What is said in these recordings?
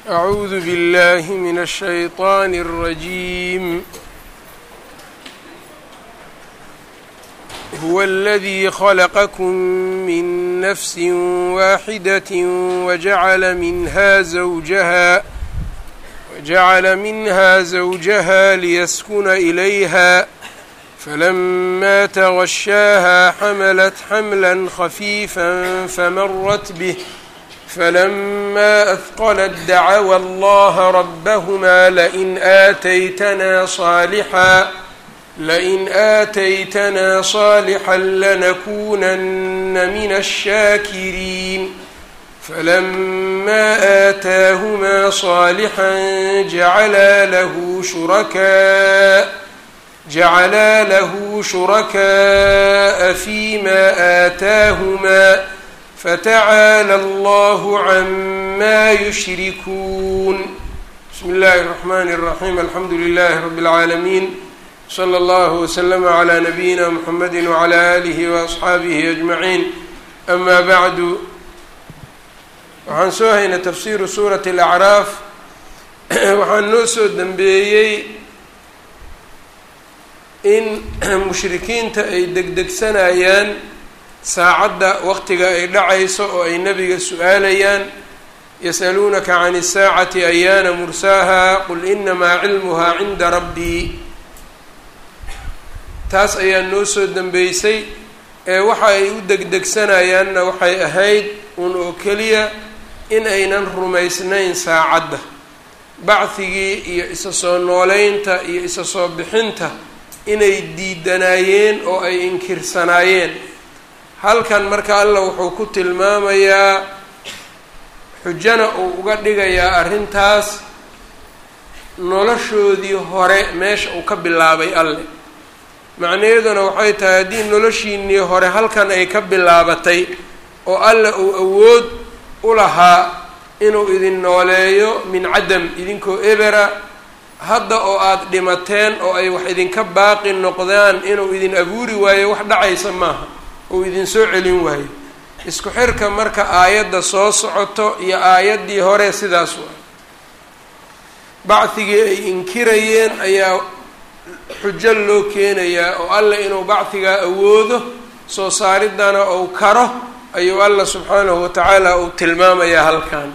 أعوذ بالله من الشيطان الرجيم هو الذي خلقكم من نفس واحدة وجعل منها زوجها وجعل منها زوجها ليسكن إليها فلما تغشاها حملت حملا خفيفا فمرت به فلما أثقلت دعوا الله ربهما لئن آتيتنا صالحا لئن آتيتنا صالحا لنكونن من الشاكرين فلما آتاهما صالحا جعلا له شركاء جعلا له شركاء فيما آتاهما فتعالى الله عما يشركون بسم الله الرحمن الرحيم الحمد لله رب العالمين صلى الله وسلم على نبينا محمد وعلى آله وأصxaabihi أجمعين أما بعد waxaan soo haynay tafsiru suuraة الأعراaf waxaan noo soo dembeeyey in mushrikiinta ay degdegsanayaan saacadda waqtiga ay dhacayso oo ay nebiga su-aalayaan yas'aluunaka can الsaacati ayaana mursaaha qul inamaa cilmuhaa cinda rabbii taas ayaa noo soo dembeysay ee waxa ay u degdegsanayaanna waxay ahayd un oo keliya in aynan rumaysnayn saacadda bacdigii iyo isa soo nooleynta iyo isa soo bixinta inay diidanaayeen oo ay inkirsanaayeen halkan marka allah wuxuu ku tilmaamayaa xujana uu uga dhigayaa arrintaas noloshoodii hore meesha uu ka bilaabay alle macnaheeduna waxay tahay haddii noloshiinii hore halkan ay ka bilaabatay oo alle uu awood u lahaa inuu idin nooleeyo min cadam idinkoo ebera hadda oo aada dhimateen oo ay wax idinka baaqi noqdaan inuu idin abuuri waayo wax dhacaysa maaha uu idin soo celin waayo isku xirka marka aayadda soo socoto iyo aayaddii hore sidaas waa bacdigii ay inkirayeen ayaa xujo loo keenayaa oo allah inuu bacdigaa awoodo soo saaridana uu karo ayuu allah subxaanahu watacaala uu tilmaamayaa halkan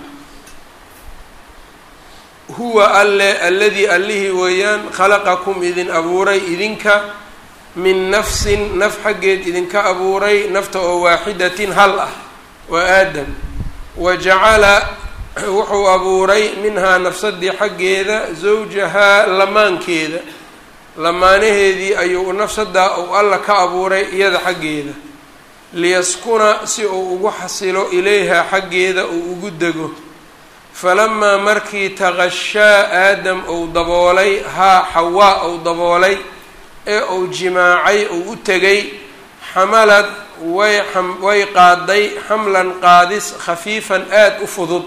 huwa alle alladii allihii weeyaan khalaqakum idin abuuray idinka min nafsin naf xaggeed idinka abuuray nafta oo waaxidatin hal ah waa aadam wa jacala wuxuu abuuray minhaa nafsadii xaggeeda zawjahaa lamaankeeda lamaanaheedii ayuu nafsadaa uu alla ka abuuray iyada xaggeeda liyaskuna si uu ugu xasilo ilayha xaggeeda uu ugu dego falamaa markii taqashaa aadam uu daboolay haa xawaa uu daboolay ee uu jimaacay uu u tegay xamalad way way qaaday xamlan qaadis khafiifan aada u fudud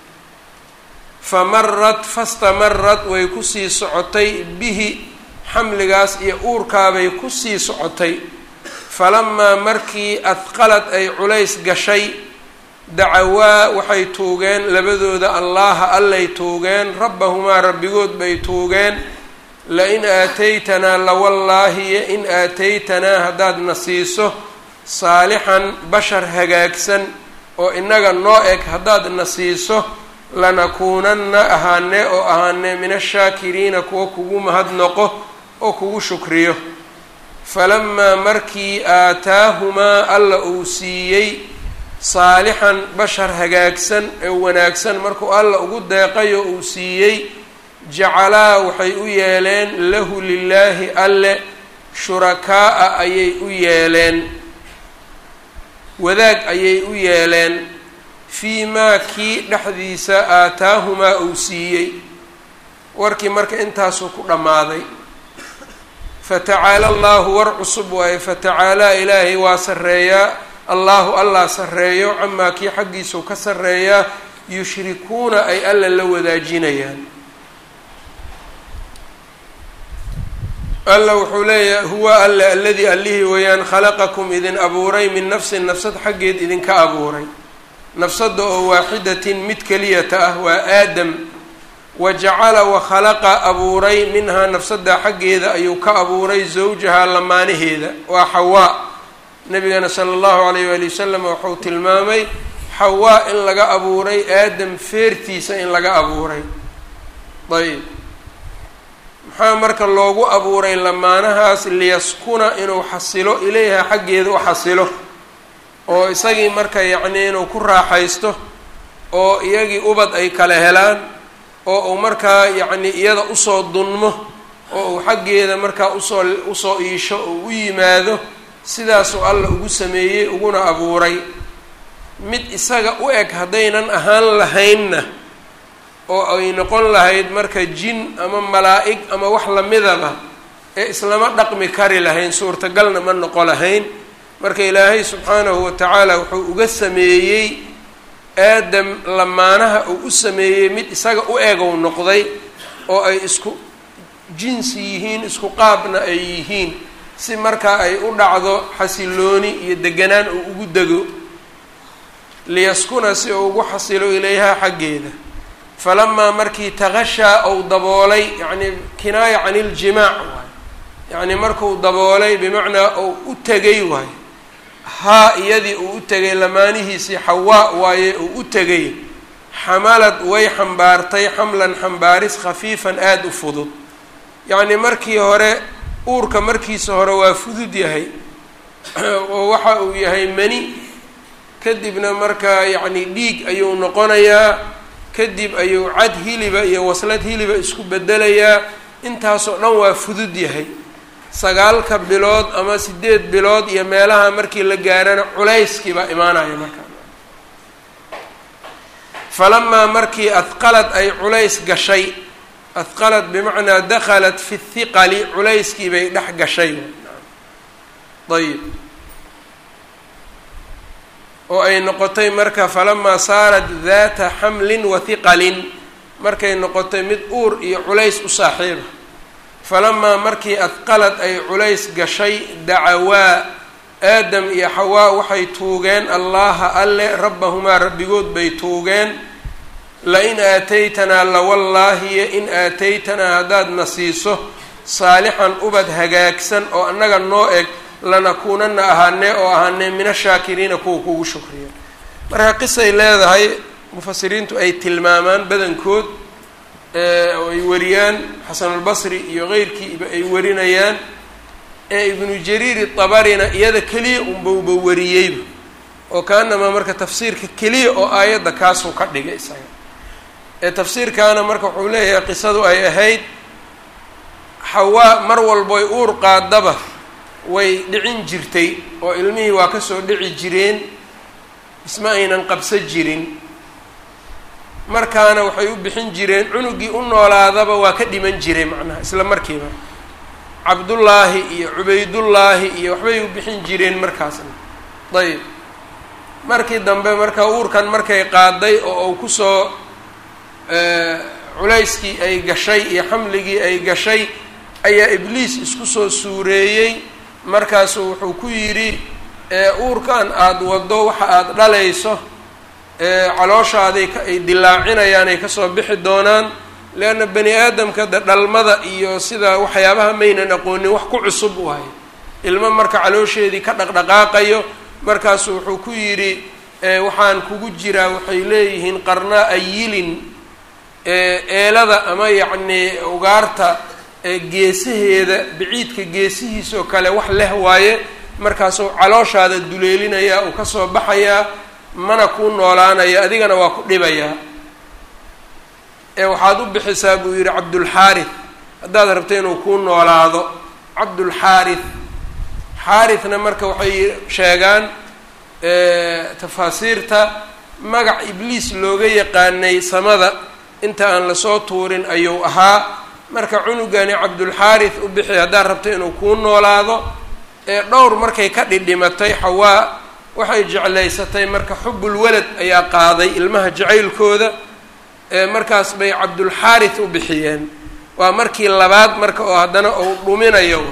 famarad fastamarad way kusii socotay bihi xamligaas iyo uurkaabay kusii socotay falamaa markii adqalad ay culays gashay dacawaa waxay tuugeen labadooda allaaha allay tuugeen rabbahumaa rabbigood bay tuugeen la-in aataytanaa lawallaahiyo in aataytanaa haddaad na siiso saalixan bashar hagaagsan oo innaga noo eg haddaad na siiso lanakuunanna ahaanee oo ahaanee min ashaakiriina kuwa kugu mahadnoqo oo kugu shukriyo falamaa markii aataahumaa alla uu siiyey saalixan bashar hagaagsan ee wanaagsan markuu alla ugu deeqayo uu siiyey jacalaa waxay u yeeleen lahu lilaahi alle shurakaa'a ayay u yeeleen wadaag ayay u yeeleen fii maa kii dhexdiisa aataahumaa uu siiyey warkii marka intaasuu ku dhammaaday fatacaala allahu war cusub waaye fatacaalaa ilaahay waa sarreeyaa allahu allah sarreeyo camaa kii xaggiisuu ka sarreeyaa yushrikuuna ay alla la wadaajinayaan alla wuxuu leeyahay huwa alle aladii allihii weeyaan khalaqakum idin abuuray min nafsin nafsad xaggeed idinka abuuray nafsadda oo waaxidatin mid keliyata ah waa aadam wa jacala wa khalaqa abuuray minhaa nafsadda xaggeeda ayuu ka abuuray zawjahaa lamaanaheeda waa xawaa nabigana sala allahu alayh waali wasalam wuxuu tilmaamay xawaa in laga abuuray aadam feertiisa in laga abuuray ayb maxaa marka loogu abuuray lamaanahaas liyaskuna inuu xasilo ilayha xaggeeda u xasilo oo isagii marka yacnii inuu ku raaxaysto oo iyagii ubad ay kala helaan oo uu markaa yacni iyada usoo dunmo oo uu xaggeeda markaa usoo usoo iisho oo u yimaado sidaasuu alla ugu sameeyey uguna abuuray mid isaga u eg haddaynan ahaan lahaynna oo ay noqon lahayd marka jin ama malaa'ig ama wax lamidaba ee islama dhaqmi kari lahayn suurtagalna ma noqo lahayn marka ilaahay subxaanahu wa tacaala wuxuu uga sameeyey aadam lamaanaha uu u sameeyey mid isaga u egow noqday oo ay isku jinsi yihiin isku qaabna ay yihiin si markaa ay u dhacdo xasilooni iyo deganaan uu ugu dego liyaskuna si uu ugu xasilo ilayhaa xaggeeda falamaa markii takashaa ou daboolay yacni kinaaya can iljimaac waay yacni markuu daboolay bimacnaa ou u tegay waay haa iyadii uu u tegay lamaanihiisii xawaa waaye uu u tegay xamalad way xambaartay xamlan xambaaris khafiifan aada u fudud yacni markii hore uurka markiisa hore waa fudud yahay oo waxa uu yahay mani kadibna markaa yacni dhiig ayuu noqonayaa kadib ayuu cad hiliba iyo waslad hiliba isku bedelayaa intaasoo dhan waa fudud yahay sagaalka bilood ama sideed bilood iyo meelaha markii la gaarana culayskii baa imaanaya markaa falamaa markii adqalad ay culays gashay adqalad bimacnaa dakhalat fi thiqali culayskii bay dhex gashay ayib oo ay noqotay marka falamaa saarat daata xamlin wa hiqalin markay noqotay mid uur iyo culays u saaxiiba falamaa markii adqalad ay culays gashay dacawaa aadam iyo xawaa waxay tuugeen allaha alle rabbahumaa rabbigood bay tuugeen la-in aataytanaa lawallaahiyo in aataytanaa haddaad na siiso saalixan ubad hagaagsan oo annaga noo eg lanakuunana ahaanee oo ahaanee min ashaakiriina kuwa kugu shukriya marka qisay leedahay mufasiriintu ay tilmaamaan badankood oo ay wariyaan xasanulbasri iyo keyrkiiba ay warinayaan ee ibnu jariir tabarina iyada keliya unbauba wariyeyba oo kaanamaa marka tafsiirka keliya oo aayadda kaasuu ka dhigay isaga ee tafsiirkaana marka wuxuu leeyahay qisadu ay ahayd xawaa mar walboy uur qaadaba way dhicin jirtay oo ilmihii waa kasoo dhici jireen isma aynan qabsa jirin markaana waxay u bixin jireen cunugii u noolaadaba waa ka dhiman jiray macnaha isla markiiba cabdullaahi iyo cubaydullaahi iyo waxbay u bixin jireen markaasna ayb markii dambe marka uurkan markay qaaday oo uu kusoo culayskii ay gashay iyo xamligii ay gashay ayaa ibliis isku soo suureeyey markaasuu wuxuu ku yidhi uurkan aada waddo waxa aada dhalayso calooshaaday ay dilaacinayaan ay kasoo bixi doonaan leanna bani aadamka de dhalmada iyo sida waxyaabaha maynan aqoonin wax ku cusub waay ilmo marka caloosheedii ka dhaqdhaqaaqayo markaasu wuxuu ku yidhi waxaan kugu jiraa waxay leeyihiin qarnaa ayilin eelada ama yacnii ugaarta geesaheeda biciidka geesihiisoo kale wax leh waaye markaasuu calooshaada duleelinayaa uu kasoo baxayaa mana kuu noolaanaya adigana waa ku dhibayaa ee waxaad u bixisaa buu yidhi cabdulxaarith haddaad rabta inuu kuu noolaado cabdulxaarith xaarithna marka waxay sheegaan tafaasiirta magac ibliis looga yaqaanay samada inta aan lasoo tuurin ayuu ahaa marka cunugani cabdulxaarith u bixi haddaad rabta inuu kuu noolaado ee dhowr markay ka dhidhimatay xawaa waxay jeclaysatay marka xubul walad ayaa qaaday ilmaha jacaylkooda ee markaas bay cabdulxaarith u bixiyeen waa markii labaad marka oo haddana uu dhuminayo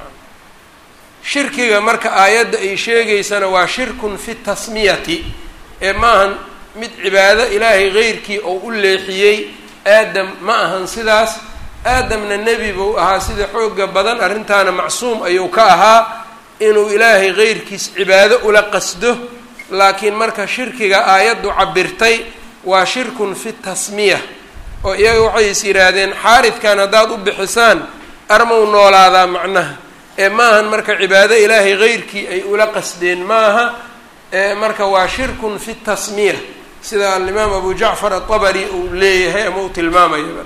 shirkiga marka aayadda ay sheegaysana waa shirkun fi tasmiyati ee maahan mid cibaado ilaahay keyrkii oo u leexiyey aadam ma ahan sidaas aadamna nebi buu ahaa sida xooga badan arrintaana macsuum ayuu ka ahaa inuu ilaahay qeyrkiis cibaado ula qasdo laakiin marka shirkiga aayaddu cabirtay waa shirkun fi tasmiya oo iyaga waxay is yidhaahdeen xaaridkan haddaad u bixisaan armau noolaadaa macnaha ee ma ahan marka cibaado ilaahay qeyrkii ay ula qasdeen maaha marka waa shirkun fi tasmiya sida alimaam abu jacfar atabari uu leeyahay ama uu tilmaamayaba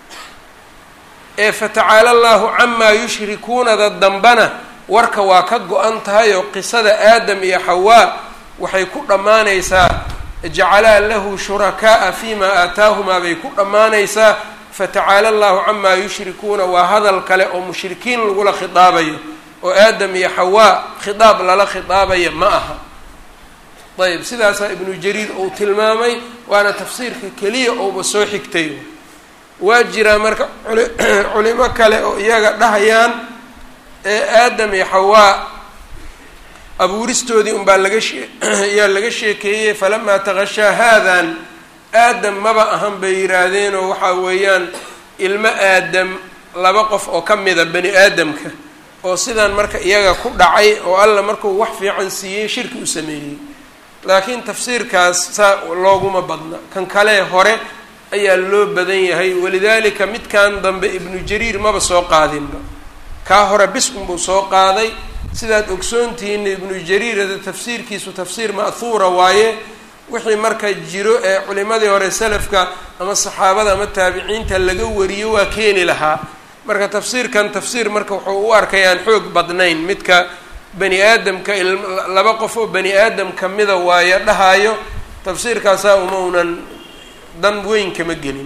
ee fatacaala allahu camaa yushrikuunada dambana warka waa ka go-an tahay oo qisada aadam iyo xawaa waxay ku dhammaanaysaa jacalaa lahu shurakaaa fima aataahumaa bay ku dhammaanaysaa fatacaala allahu camaa yushrikuuna waa hadal kale oo mushrikiin lagula khidaabayo oo aadam iyo xawaa khidaab lala khidaabaya ma aha ayb sidaasaa ibnu jariir uu tilmaamay waana tafsiirka keliya ouba soo xigtay waa jiraa marka culimo kale oo iyaga dhahayaan ee aadam iyo xawaa abuuristoodii unbaa laga shee ayaa laga sheekeeyey falamaa taqashaa haadan aadam maba ahan bay yidhaahdeen oo waxaa weeyaan ilmo aadam laba qof oo ka mida bani aadamka oo sidan marka iyaga ku dhacay oo alla markuu wax fiican siiyey shirki u sameeyey laakiin tafsiirkaas saa looguma badna kan kale hore ayaa loo badan yahay walidaalika midkan dambe ibnu jariir maba soo qaadinba kaa hore bis unbuu soo qaaday sidaad ogsoontihiina ibnu jariirada tafsiirkiisu tafsiir ma'huura waaye wixii marka jiro ee culimadii hore salafka ama saxaabada ama taabiciinta laga wariyo waa keeni lahaa marka tafsiirkan tafsiir marka wuxuu u arkayaan xoog badnayn midka bani aadamka laba qof oo bani aadam kamida waayo dhahaayo tafsiirkaasaa uma unan dan weyn kama gelin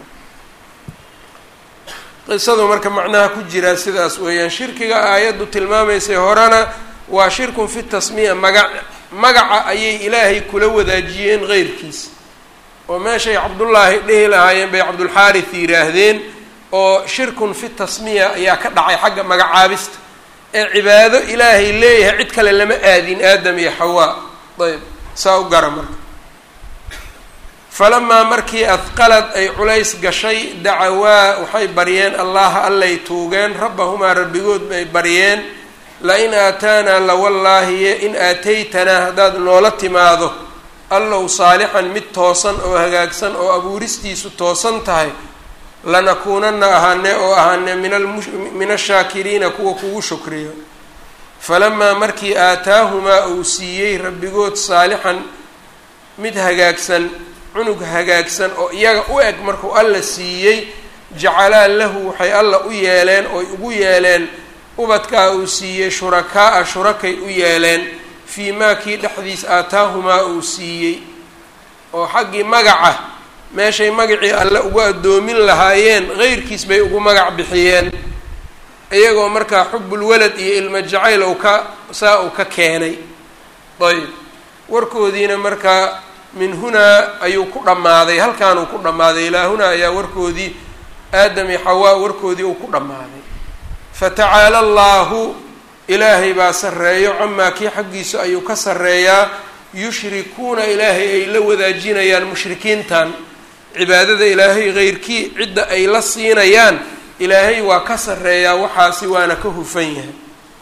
qisadu marka macnaha ku jiraa sidaas weeyaan shirkiga aayaddu tilmaamaysay horena waa shirkun fi tasmiya maga magaca ayay ilaahay kula wadaajiyeen qeyrkiis oo meeshay cabdullaahi dhihi lahaayeen bay cabdulxaaris yidhaahdeen oo shirkun fi tasmiya ayaa ka dhacay xagga magacaabista ee cibaado ilaahay leeyahay cid kale lama aadin aadam iyo xawaa ayb saa u gara marka falamaa markii adqalad ay culays gashay dacawaa waxay baryeen allaha allay tuugeen rabbahumaa rabbigood bay baryeen la-in aataanaa lawallaahiye in aataytanaa haddaad noola timaado allow saalixan mid toosan oo hagaagsan oo abuuristiisu toosan tahay lanakuunana ahaane oo ahaane min ashaakiriina kuwa kugu shukriyo falamaa markii aataahumaa uu siiyey rabbigood saalixan mid hagaagsan cunug hagaagsan oo iyaga u eg markuu alla siiyey jacalaa lahu waxay alla u yeeleen oy ugu yeeleen ubadkaa uu siiyey shurakaa-a shurakay u yeeleen fii maa kii dhexdiis aataahumaa uu siiyey oo xaggii magaca meeshay magacii alle ugu addoomin lahaayeen qeyrkiis bay ugu magac bixiyeen iyagoo markaa xubbulwalad iyo ilmo jacayl ou ka saa uu ka keenay ayb warkoodiina markaa min hunaa ayuu ku dhammaaday halkaanuu ku dhammaaday ilaa hunaa ayaa warkoodii aadam iyo xawaa warkoodii uu ku dhammaaday fatacaala allaahu ilaahay baa sarreeyo camaa kii xaggiisa ayuu ka sarreeyaa yushrikuuna ilaahay ay la wadaajinayaan mushrikiintan cibaadada ilaahay keyrkii cidda ay la siinayaan ilaahay waa ka sarreeyaa waxaasi waana ka hufan yahay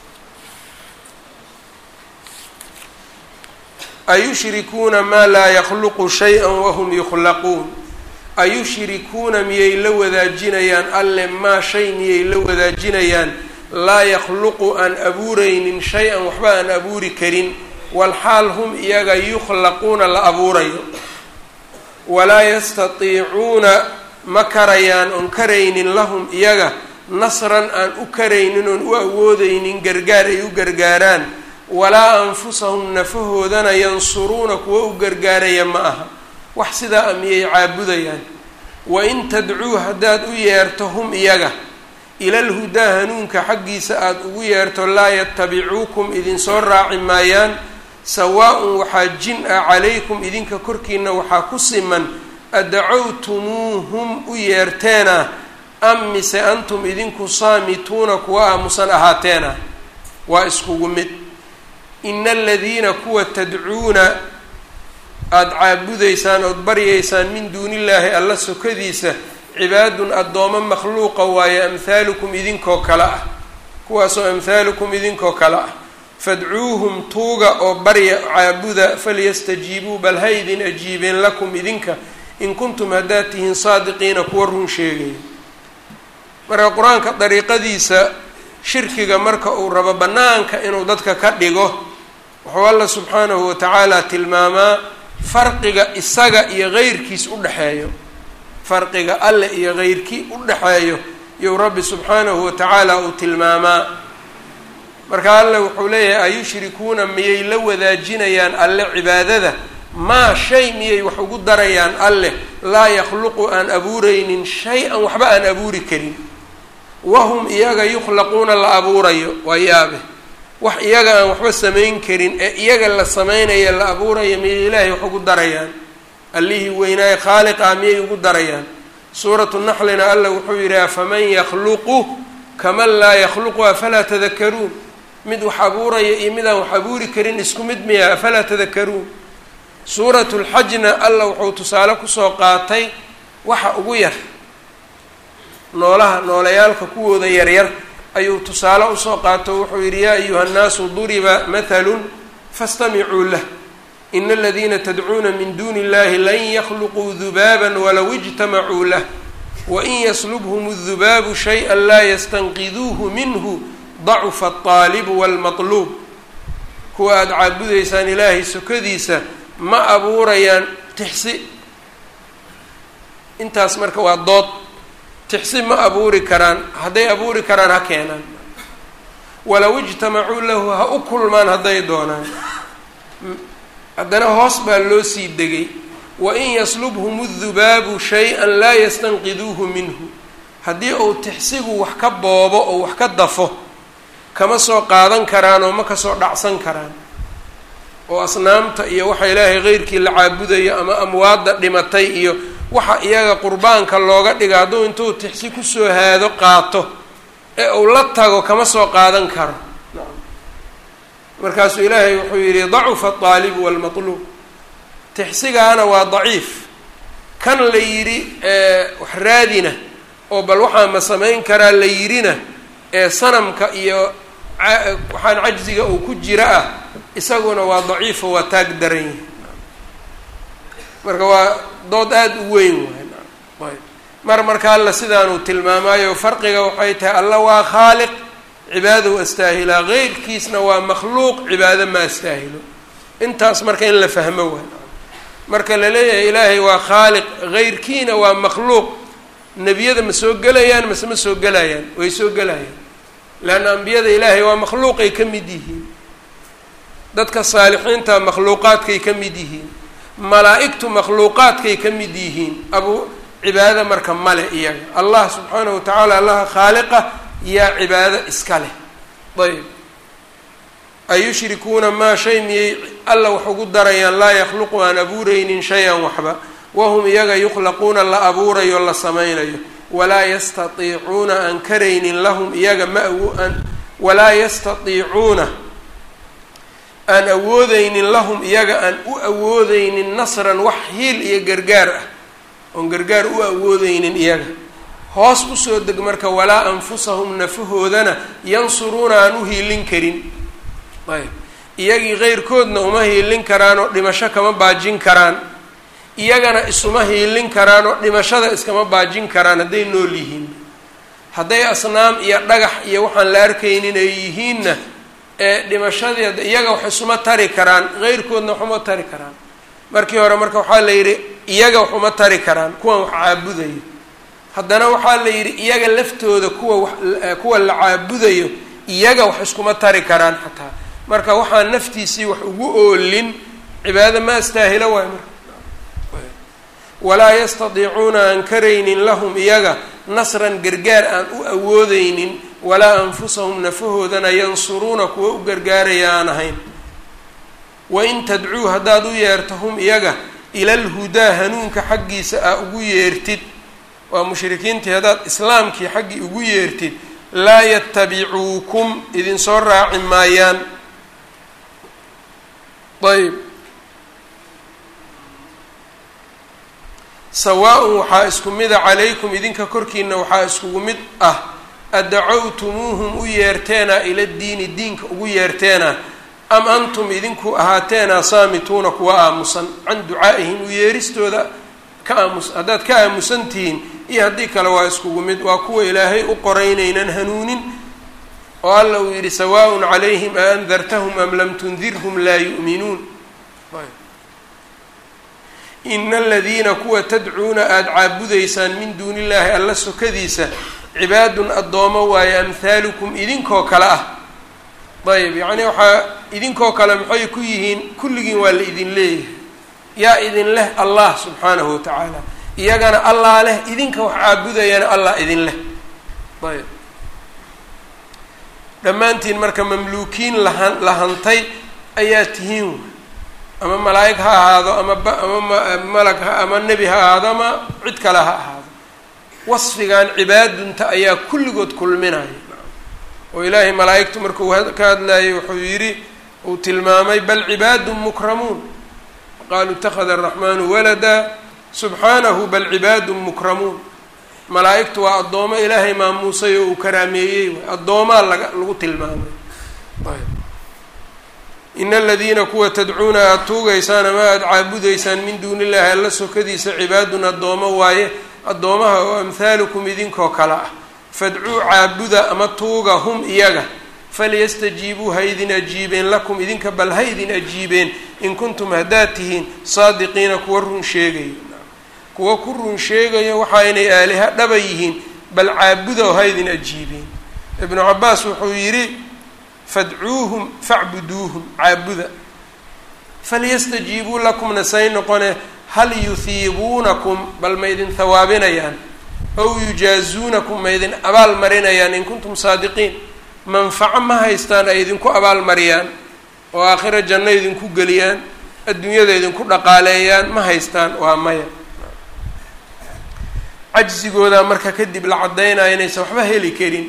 ayushrikuuna maa laa yakhluqu shay-a wahum yukhlaquun ayushrikuuna miyay la wadaajinayaan alle maa shay miyay la wadaajinayaan laa yakhluqu aan abuuraynin shay-an waxba aan abuuri karin walxaal hum iyaga yukhlaquuna la abuurayo walaa yastatiicuuna ma karayaan oon karaynin lahum iyaga nasran aan u karaynin oon u awoodeynin gargaar ay u gargaaraan walaa anfusahum nafahoodana yansuruuna kuwa u gargaaraya ma aha wax sidaa a miyay caabudayaan wain tadcuu haddaad u yeerto hum iyaga ilalhudaa hanuunka xaggiisa aada ugu yeerto laa yatabicuukum idinsoo raaci maayaan sawaa-un waxaa jin ah calaykum idinka korkiina waxaa ku siman adacowtumuuhum u yeerteena am mise antum idinku saamituuna kuwa aamusan ahaateena waa iskugu mid ina aladiina kuwa tadcuuna aada caabudaysaan ood baryaysaan min duunillaahi alla sokadiisa cibaadun addoomo makhluuqa waaye amhaalukum idinkoo kale ah kuwaasoo amhaalukum idinkoo kale ah fadcuuhum tuuga oo barya caabuda falyastajiibuu bal ha idin ajiibeen lakum idinka in kuntum haddaad tihiin saadiqiina kuwa run sheegaya marka qur-aanka dariiqadiisa shirkiga marka uu rabo bannaanka inuu dadka ka dhigo wuxuu alla subxaanahu watacaala tilmaamaa farqiga isaga iyo heyrkiis u dhexeeyo farqiga alle iyo heyrkii u dhexeeyo iyou rabbi subxaanahu watacaala uu tilmaamaa marka alle wuxuu leeyahay ayushrikuuna miyay la wadaajinayaan alle cibaadada maa shay miyay wax ugu darayaan alleh laa yakhluqu aan abuureynin shay-an waxba aan abuuri karin wahum iyaga yukhlaquuna la abuurayo waa yaabe wax iyaga aan waxba samayn karin ee iyaga la sameynaya la abuuraya miyay ilaahay wax ugu darayaan allihii weynaaye khaaliqa miyay ugu darayaan suuratu naxlina alla wuxuu yidhi afaman yakhluqu kaman laa yakhluqu afalaa tadakaruun mid wax abuuraya iyo mid aan wax abuuri karin isku mid miya afalaa tadakaruun suuratu lxajna alla wuxuu tusaale kusoo qaatay waxa ugu yar noolaha noolayaalka kuwooda yaryar ayuu tusaale usoo qaato wuxuu yidhi yaa ayuha nnaasu duriba mathalun fastamicuu lah ina aladiina tadcuuna min duuni illahi lan yakhluquu dubaaban walow ijtamacuu lah wain yaslubhum اdubaabu shayئa laa yastanqiduuhu minhu dacufa alطaalibu walmatluub kuwa aada caabudaysaan ilaahay sokadiisa ma abuurayaan tixsi intaas marka waa dood tixsi ma abuuri karaan hadday abuuri karaan ha keenaan walow ijtamacuu lahu ha u kulmaan hadday doonaan haddana hoos baa loo sii degay wain yaslubhum اdubaabu shay-an laa yastanqiduuhu minhu haddii uu tixsigu wax ka boobo oo wax ka dafo kama soo qaadan karaan oo ma kasoo dhacsan karaan oo asnaamta iyo waxa ilaahay keyrkii la caabudayo ama amwaadda dhimatay iyo waxa iyaga qurbaanka looga dhiga hadduu intuu tixsi kusoo haado qaato ee uu la tago kama soo qaadan karo markaasuu ilaahay wuxuu yidhi dacufa alطaalibu walmatluub tixsigaana waa daciif kan la yidhi wax raadina oo bal waxaa ma samayn karaa la yidhina ee sanamka iyo waxaan cajziga uu ku jira ah isaguna waa daciifo waa taag daran yahi marka waa dood aada u weyn waay mar marka alla sidaanuu tilmaamaayo farqiga waxay tahay alla waa khaaliq cibaadahu astaahilaa keyrkiisna waa makhluuq cibaado ma astaahilo intaas marka in la fahmo waay marka la leeyahay ilaahay waa khaaliq keyrkiina waa makhluuq nebiyada ma soo gelayaan mase ma soo gelayaan way soo gelayaan leanna ambiyada ilaahay waa makhluuqay ka mid yihiin dadka saalixiinta makhluuqaadkay ka mid yihiin malaa-igtu makhluuqaadkay ka mid yihiin abu cibaado marka male iyaga allah subxaanahu wa tacaala allaha khaaliqa yaa cibaado iska leh ayb ayushrikuuna maa shay miyay alla wax ugu darayaan laa yakhluqu aan abuureynin shay-an waxba wahum iyaga yukhlaquuna la abuurayo la samaynayo walaa yastatiicuuna aan karaynin lahum iyaga ma aan walaa yastatiicuuna aan awoodeynin lahum iyaga aan u awoodeynin nasran wax hiil iyo gargaar ah oon gargaar u awoodeynin iyaga hoos usoo deg marka walaa anfusahum nafahoodana yansuruuna aan u hiilin karin ayb iyagii keyrkoodna uma hiilin karaan oo dhimasho kama baajin karaan iyagana isuma hiilin karaan oo dhimashada iskama baajin karaan hadday nool yihiin hadday asnaam iyo dhagax iyo waxaan la arkaynin ay yihiinna ee dhimashadii iyaga wax isuma tari karaan keyrkoodna wax uma tari karaan markii hore marka waxaa la yidhi iyaga wax uma tari karaan kuwan wax caabudayo haddana waxaa la yidhi iyaga laftooda kuwa wax kuwa la caabudayo iyaga wax iskuma tari karaan xataa marka waxaan naftiisii wax ugu oolin cibaado ma astaahilo waay marka walaa yastadiicuuna aan karaynin lahum iyaga nasran gargaar aan u awoodeynin walaa anfusahum nafahoodana yansuruuna kuwa u gargaaraya aan ahayn wain tadcuu haddaad u yeerto hum iyaga ilalhudaa hanuunka xaggiisa aa ugu yeertid waa mushrikiintii haddaad islaamkii xaggii ugu yeertid laa yatabicuukum idinsoo raaci maayaan ayb sawaa-un waxaa isku mida calaykum idinka korkiina waxaa iskugu mid ah adacowtumuuhum u yeerteena ila diini diinka ugu yeerteena am antum idinku ahaateena saamituuna kuwa aamusan can ducaa'ihim u yeeristooda ka aamus haddaad ka aamusan tihiin iyo haddii kale waa iskugu mid waa kuwa ilaahay u qoraynaynan hanuunin oo alla uu yidhi sawaaءun calayhim a andartahum am lam tundirhum laa yu'minuun ina aladiina kuwa tadcuuna aada caabudaysaan min duuni illaahi alla sokadiisa cibaadun addoomo waaye amhaalukum idinkoo kale ah ayb yacni waxaa idinkoo kale maxay ku yihiin kulligiin waa la idin leeyahay yaa idin leh allah subxaanahu watacaala iyagana allah leh idinka wax caabudayana allah idin leh ayb dhammaantiin marka mamluukiin lahan lahantay ayaa tihiin ama malaa'ig ha ahaado ama ba ama malag ha ama nebi ha ahaado ama cid kale ha ahaado wasfigan cibaadunta ayaa kulligood kulminaya oo ilaahay malaa'igtu markuu ka hadlayay wuxuu yidhi uu tilmaamay bal cibaadun mukramuun qaaluu ittakhada araxmaanu walada subxaanahu bal cibaadun mukramuun malaa'igtu waa addoomo ilaahay maamuusay oo uu karaameeyey addoomaa laga lagu tilmaamay ina aladiina kuwa tadcuuna aada tuugaysaan ama aada caabudaysaan min duuni illahi alla sokadiisa cibaadun addoomo waaye addoomaha oo amhaalukum idinkoo kale ah fadcuu caabuda ama tuuga hum iyaga falyastajiibuu ha idin ajiibeen lakum idinka bal ha idin ajiibeen in kuntum haddaad tihiin saadiqiina kuwa run sheegaya kuwa ku run sheegaya waxa inay aaliha dhaba yihiin bal caabuda oo ha idin ajiibeen ibnu cabaas wuxuu yidhi fadcuuhum facbuduuhum caabuda falyastajiibuu lakumna say noqone hal yuhiibuunakum bal ma idin hawaabinayaan ow yujaazuunakum ma idin abaal marinayaan in kuntum saadiqiin manfaco ma haystaan ay idinku abaal mariyaan oo aakhira janno idinku geliyaan adduunyada idinku dhaqaaleeyaan ma haystaan waa maya cajsigoodaa marka kadib la caddaynaya inaysan waxba heli karin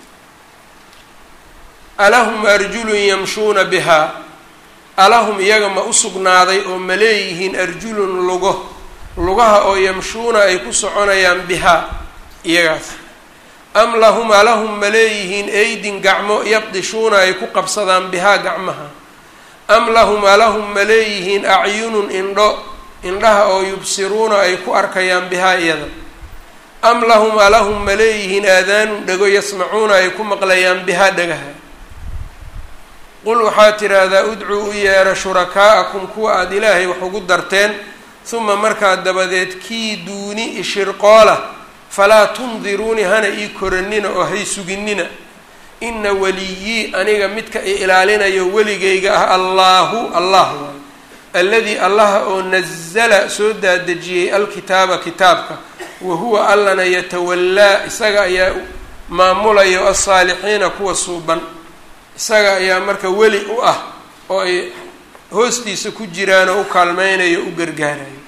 alahum arjulun yamshuuna bihaa alahum iyaga ma u sugnaaday oo ma leeyihiin arjulun lugo lugaha oo yamshuuna ay ku soconayaan bihaa iyagaas am lahum alahum ma leeyihiin aydin gacmo yabdishuuna ay ku qabsadaan bihaa gacmaha am lahum alahum ma leeyihiin acyunun indho indhaha oo yubsiruuna ay ku arkayaan bihaa iyada am lahum alahum ma leeyihiin aadaanun dhego yasmacuuna ay ku maqlayaan bihaa dhagaha qul waxaa tidhaahdaa udcuu u yeera shurakaa'akum kuwa aada ilaahay wax ugu darteen huma markaa dabadeed kii duuni ishirqoola falaa tundiruuni hana ii koranina oo hay suginina ina weliyii aniga midka i ilaalinayo weligayga ah allaahu allah waayo alladii allaha oo nazala soo daadejiyey alkitaaba kitaabka wa huwa allana yatawallaa isaga ayaa maamulayo alsaalixiina kuwa suuban isaga ayaa marka weli u ah oo ay hoostiisa ku jiraan oo u kaalmeynayo o u gargaarayo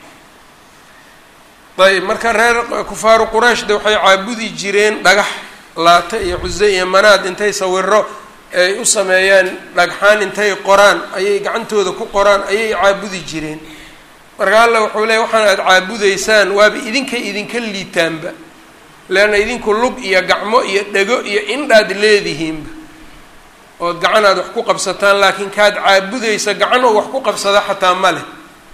ayb marka reer kufaaru qurayshda waxay caabudi jireen dhagax laata iyo cuse iyo manaad intay sawiro ay u sameeyaan dhagxaan intay qoraan ayay gacantooda ku qoraan ayay caabudi jireen marka alla wuxuu leeyay waxaan aada caabudaysaan waaba idinkay idinka liitaanba leanna idinku lug iyo gacmo iyo dhego iyo indhaad leedihiinba ood gacan aad wax ku qabsataan laakiin kaad caabudaysa gacan oo wax ku qabsada xataa ma leh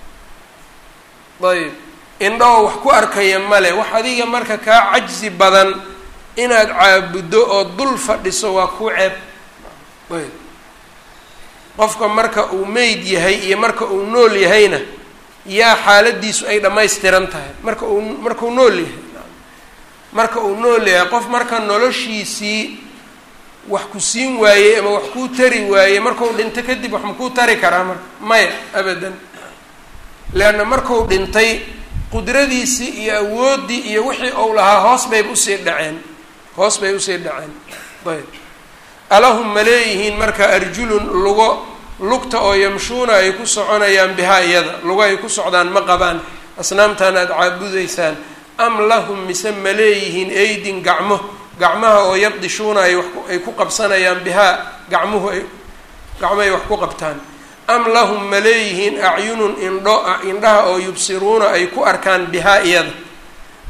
ayb indho oo wax ku arkaya male wax adiga marka kaa cajsi badan inaad caabuddo oo dul fadhiso waa ku ceeb ayb qofka marka uu meyd yahay iyo marka uu nool yahayna yaa xaaladiisu ay dhammaystiran tahay marka uu markuu nool yahay marka uu nool yahay qof marka noloshiisii wax ku siin waayey ama wax kuu tari waayey markuu dhinto kadib wax makuu tari karaa marka maya abadan leanna markuu dhintay qudradiisii iyo awooddii iyo wixii ou lahaa hoos bayba usii dhaceen hoos bay usii dhaceen ayb alahum ma leeyihiin marka arjulun lugo lugta oo yamshuuna ay ku soconayaan bihaa iyada lugo ay ku socdaan ma qabaan asnaamtan aada caabudaysaan am lahum mise ma leeyihiin aydin gacmo gacmaha oo yabdishuuna ay wax ay ku qabsanayaan bihaa gacmuhu ay gacmo ay wax ku qabtaan am lahum ma leeyihiin acyunun indho indhaha oo yubsiruuna ay ku arkaan bihaa iyada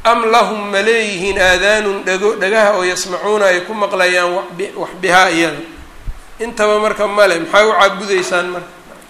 am lahum ma leeyihiin aadaanun dhago dhagaha oo yasmacuuna ay ku maqlayaan wax bihaa iyada intaba marka male maxaa u caabudaysaan marka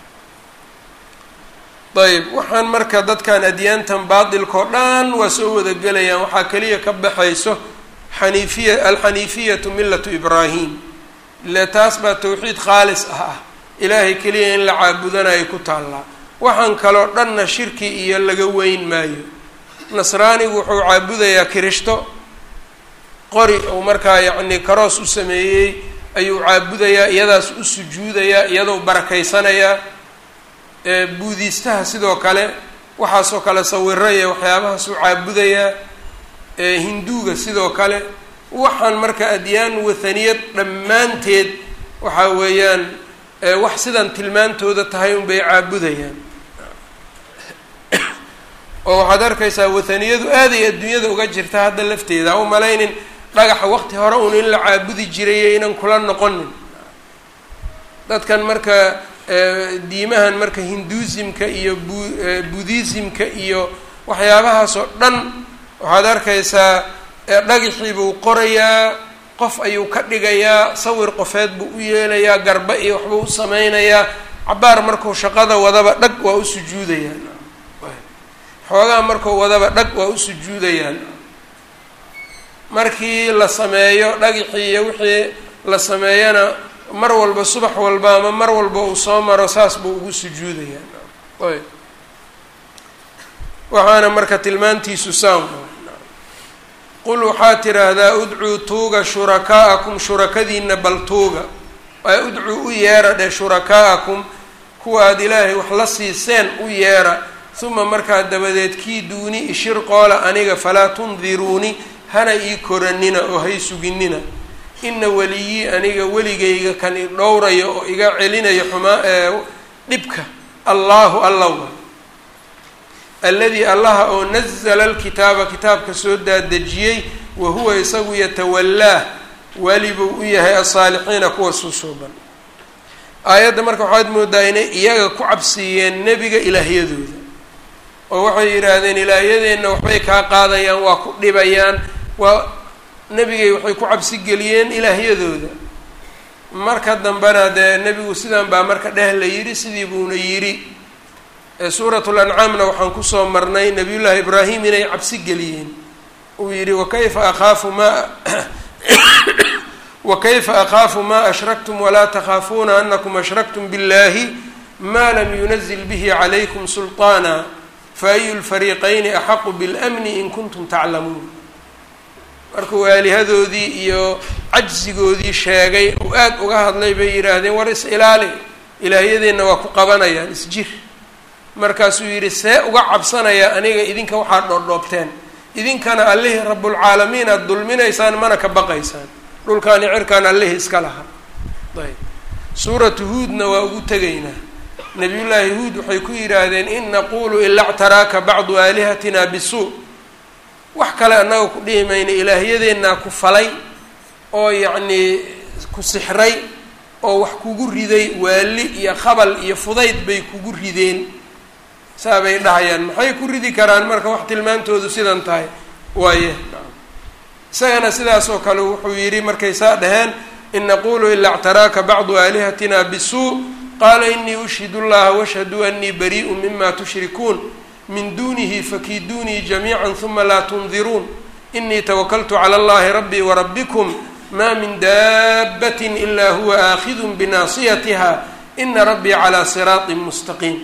ayb waxaan marka dadkan adyaantan baatilkao dhan waa soo wada gelayaan waxaa keliya ka baxayso xaniifiya alxaniifiyatu millatu ibraahim ile taas baa tawxiid khaalis ah ah ilaahay keliya in la caabudanayo ku taallaa waxaan kaloo dhanna shirki iyo laga weyn maayo nasraanigu wuxuu caabudayaa kirishto qori uu markaa yacni karoos u sameeyey ayuu caabudayaa iyadaas u sujuudayaa iyadoo barakaysanayaa buudiistaha sidoo kale waxaasoo kale sawiro iyo waxyaabahaas u caabudayaa hinduuga sidoo kale waxaan marka adyaan wathaniyad dhammaanteed waxaa weeyaan wax sidan tilmaantooda tahay unbay caabudayaan oo waxaad arkaysaa wathaniyadu aaday adduunyada uga jirta hadda lafteeda ha u malaynin dhagaxa waqti hore un in la caabudi jiray inan kula noqonin dadkan marka diimahan marka hinduusimka iyo bu budhisimka iyo waxyaabahaas oo dhan waxaad arkaysaa dhagaxii buu qorayaa qof ayuu ka dhigayaa sawir qofeed buu u yeelayaa garba iyo waxbuu u sameynayaa cabaar markuu shaqada wadaba dhag waa u sujuudayaan xoogaa markuu wadaba dhag waa u sujuudayaan markii la sameeyo dhagaxii iyo wixii la sameeyana mar walba subax walba ama mar walba uu soo maro saas buu ugu sujuudayaan ayb waxaana marka tilmaantiisu saan qul waxaad tidhaahdaa udcuu tuuga shurakaa'akum shurakadiina bal tuuga ee udcuu u yeera dheh shurakaa'akum kuwa aad ilaahay wax la siiseen u yeera uma markaa dabadeed kii duuni ishir qoola aniga falaa tundiruuni hana ii koranina oo hay suginina ina weliyii aniga weligayga kan i dhowrayo oo iga celinayo xumaa dhibka allaahu allawa alladii allaha oo nazala alkitaaba kitaabka soo daadejiyey wa huwa isagu yatawallaah walibuu u yahay asaalixiina kuwa suusuuban aayadda marka waxaad moodaa inay iyaga ku cabsiiyeen nebiga ilaahyadooda oo waxay yidhaahdeen ilaahyadeenna waxbay kaa qaadayaan waa ku dhibayaan waa nebigay waxay ku cabsi geliyeen ilaahyadooda marka dambena dee nebigu sidan baa marka dheh la yidhi sidii buuna yidhi suurat lancaamna waxaan kusoo marnay nabiyullaahi ibraahim inay cabsi geliyeen uu yidhi wakayfa akhaafu maa wakayfa akhaafu maa ashraktum walaa takhaafuuna anakum ashraktum biاllahi ma lam yunazil bihi calaykum sulطaana faayu lfariiqayni axaqu biاlmni in kuntum taclamuun markuu aalihadoodii iyo cajsigoodii sheegay oo aada uga hadlay bay yidhaahdeen war is ilaali ilaahyadeenna waa ku qabanayaan isjir markaasuu yidhi see uga cabsanaya aniga idinka waxaad dhoodhoobteen idinkana allihii rabulcaalamiin aada dulminaysaan mana ka baqaysaan dhulkaani cirkaan allihii iska lahaa ayb suuratu huudna waa ugu tegaynaa nabiyullaahi huud waxay ku yidhaahdeen in naqulu ila ctaraaka bacdu aalihatina bisuu wax kale annaga ku dhihi mayna ilaahyadeenaa ku falay oo yacnii ku sixray oo wax kugu riday waali iyo khabal iyo fudayd bay kugu rideen saa bay dhahayaan maxay ku ridi karaan marka wax tilmaantoodu sidan tahay waaye isagana sidaas oo kale wuxuu yidhi markay saa dhaheen in naqulu ila ctaraaka bacdu aalihatina bisuu qaala inii ushhidu llaha washhaduu anii bariiءu mima tushrikuun min dunihi fakiiduunii jamiica huma laa tundiruun inii tawakaltu calى اllahi rabbii warabikum ma min daabati ila huwa aakhidu binaasiyatiha ina rabbii calىa siraaطi mustaqiim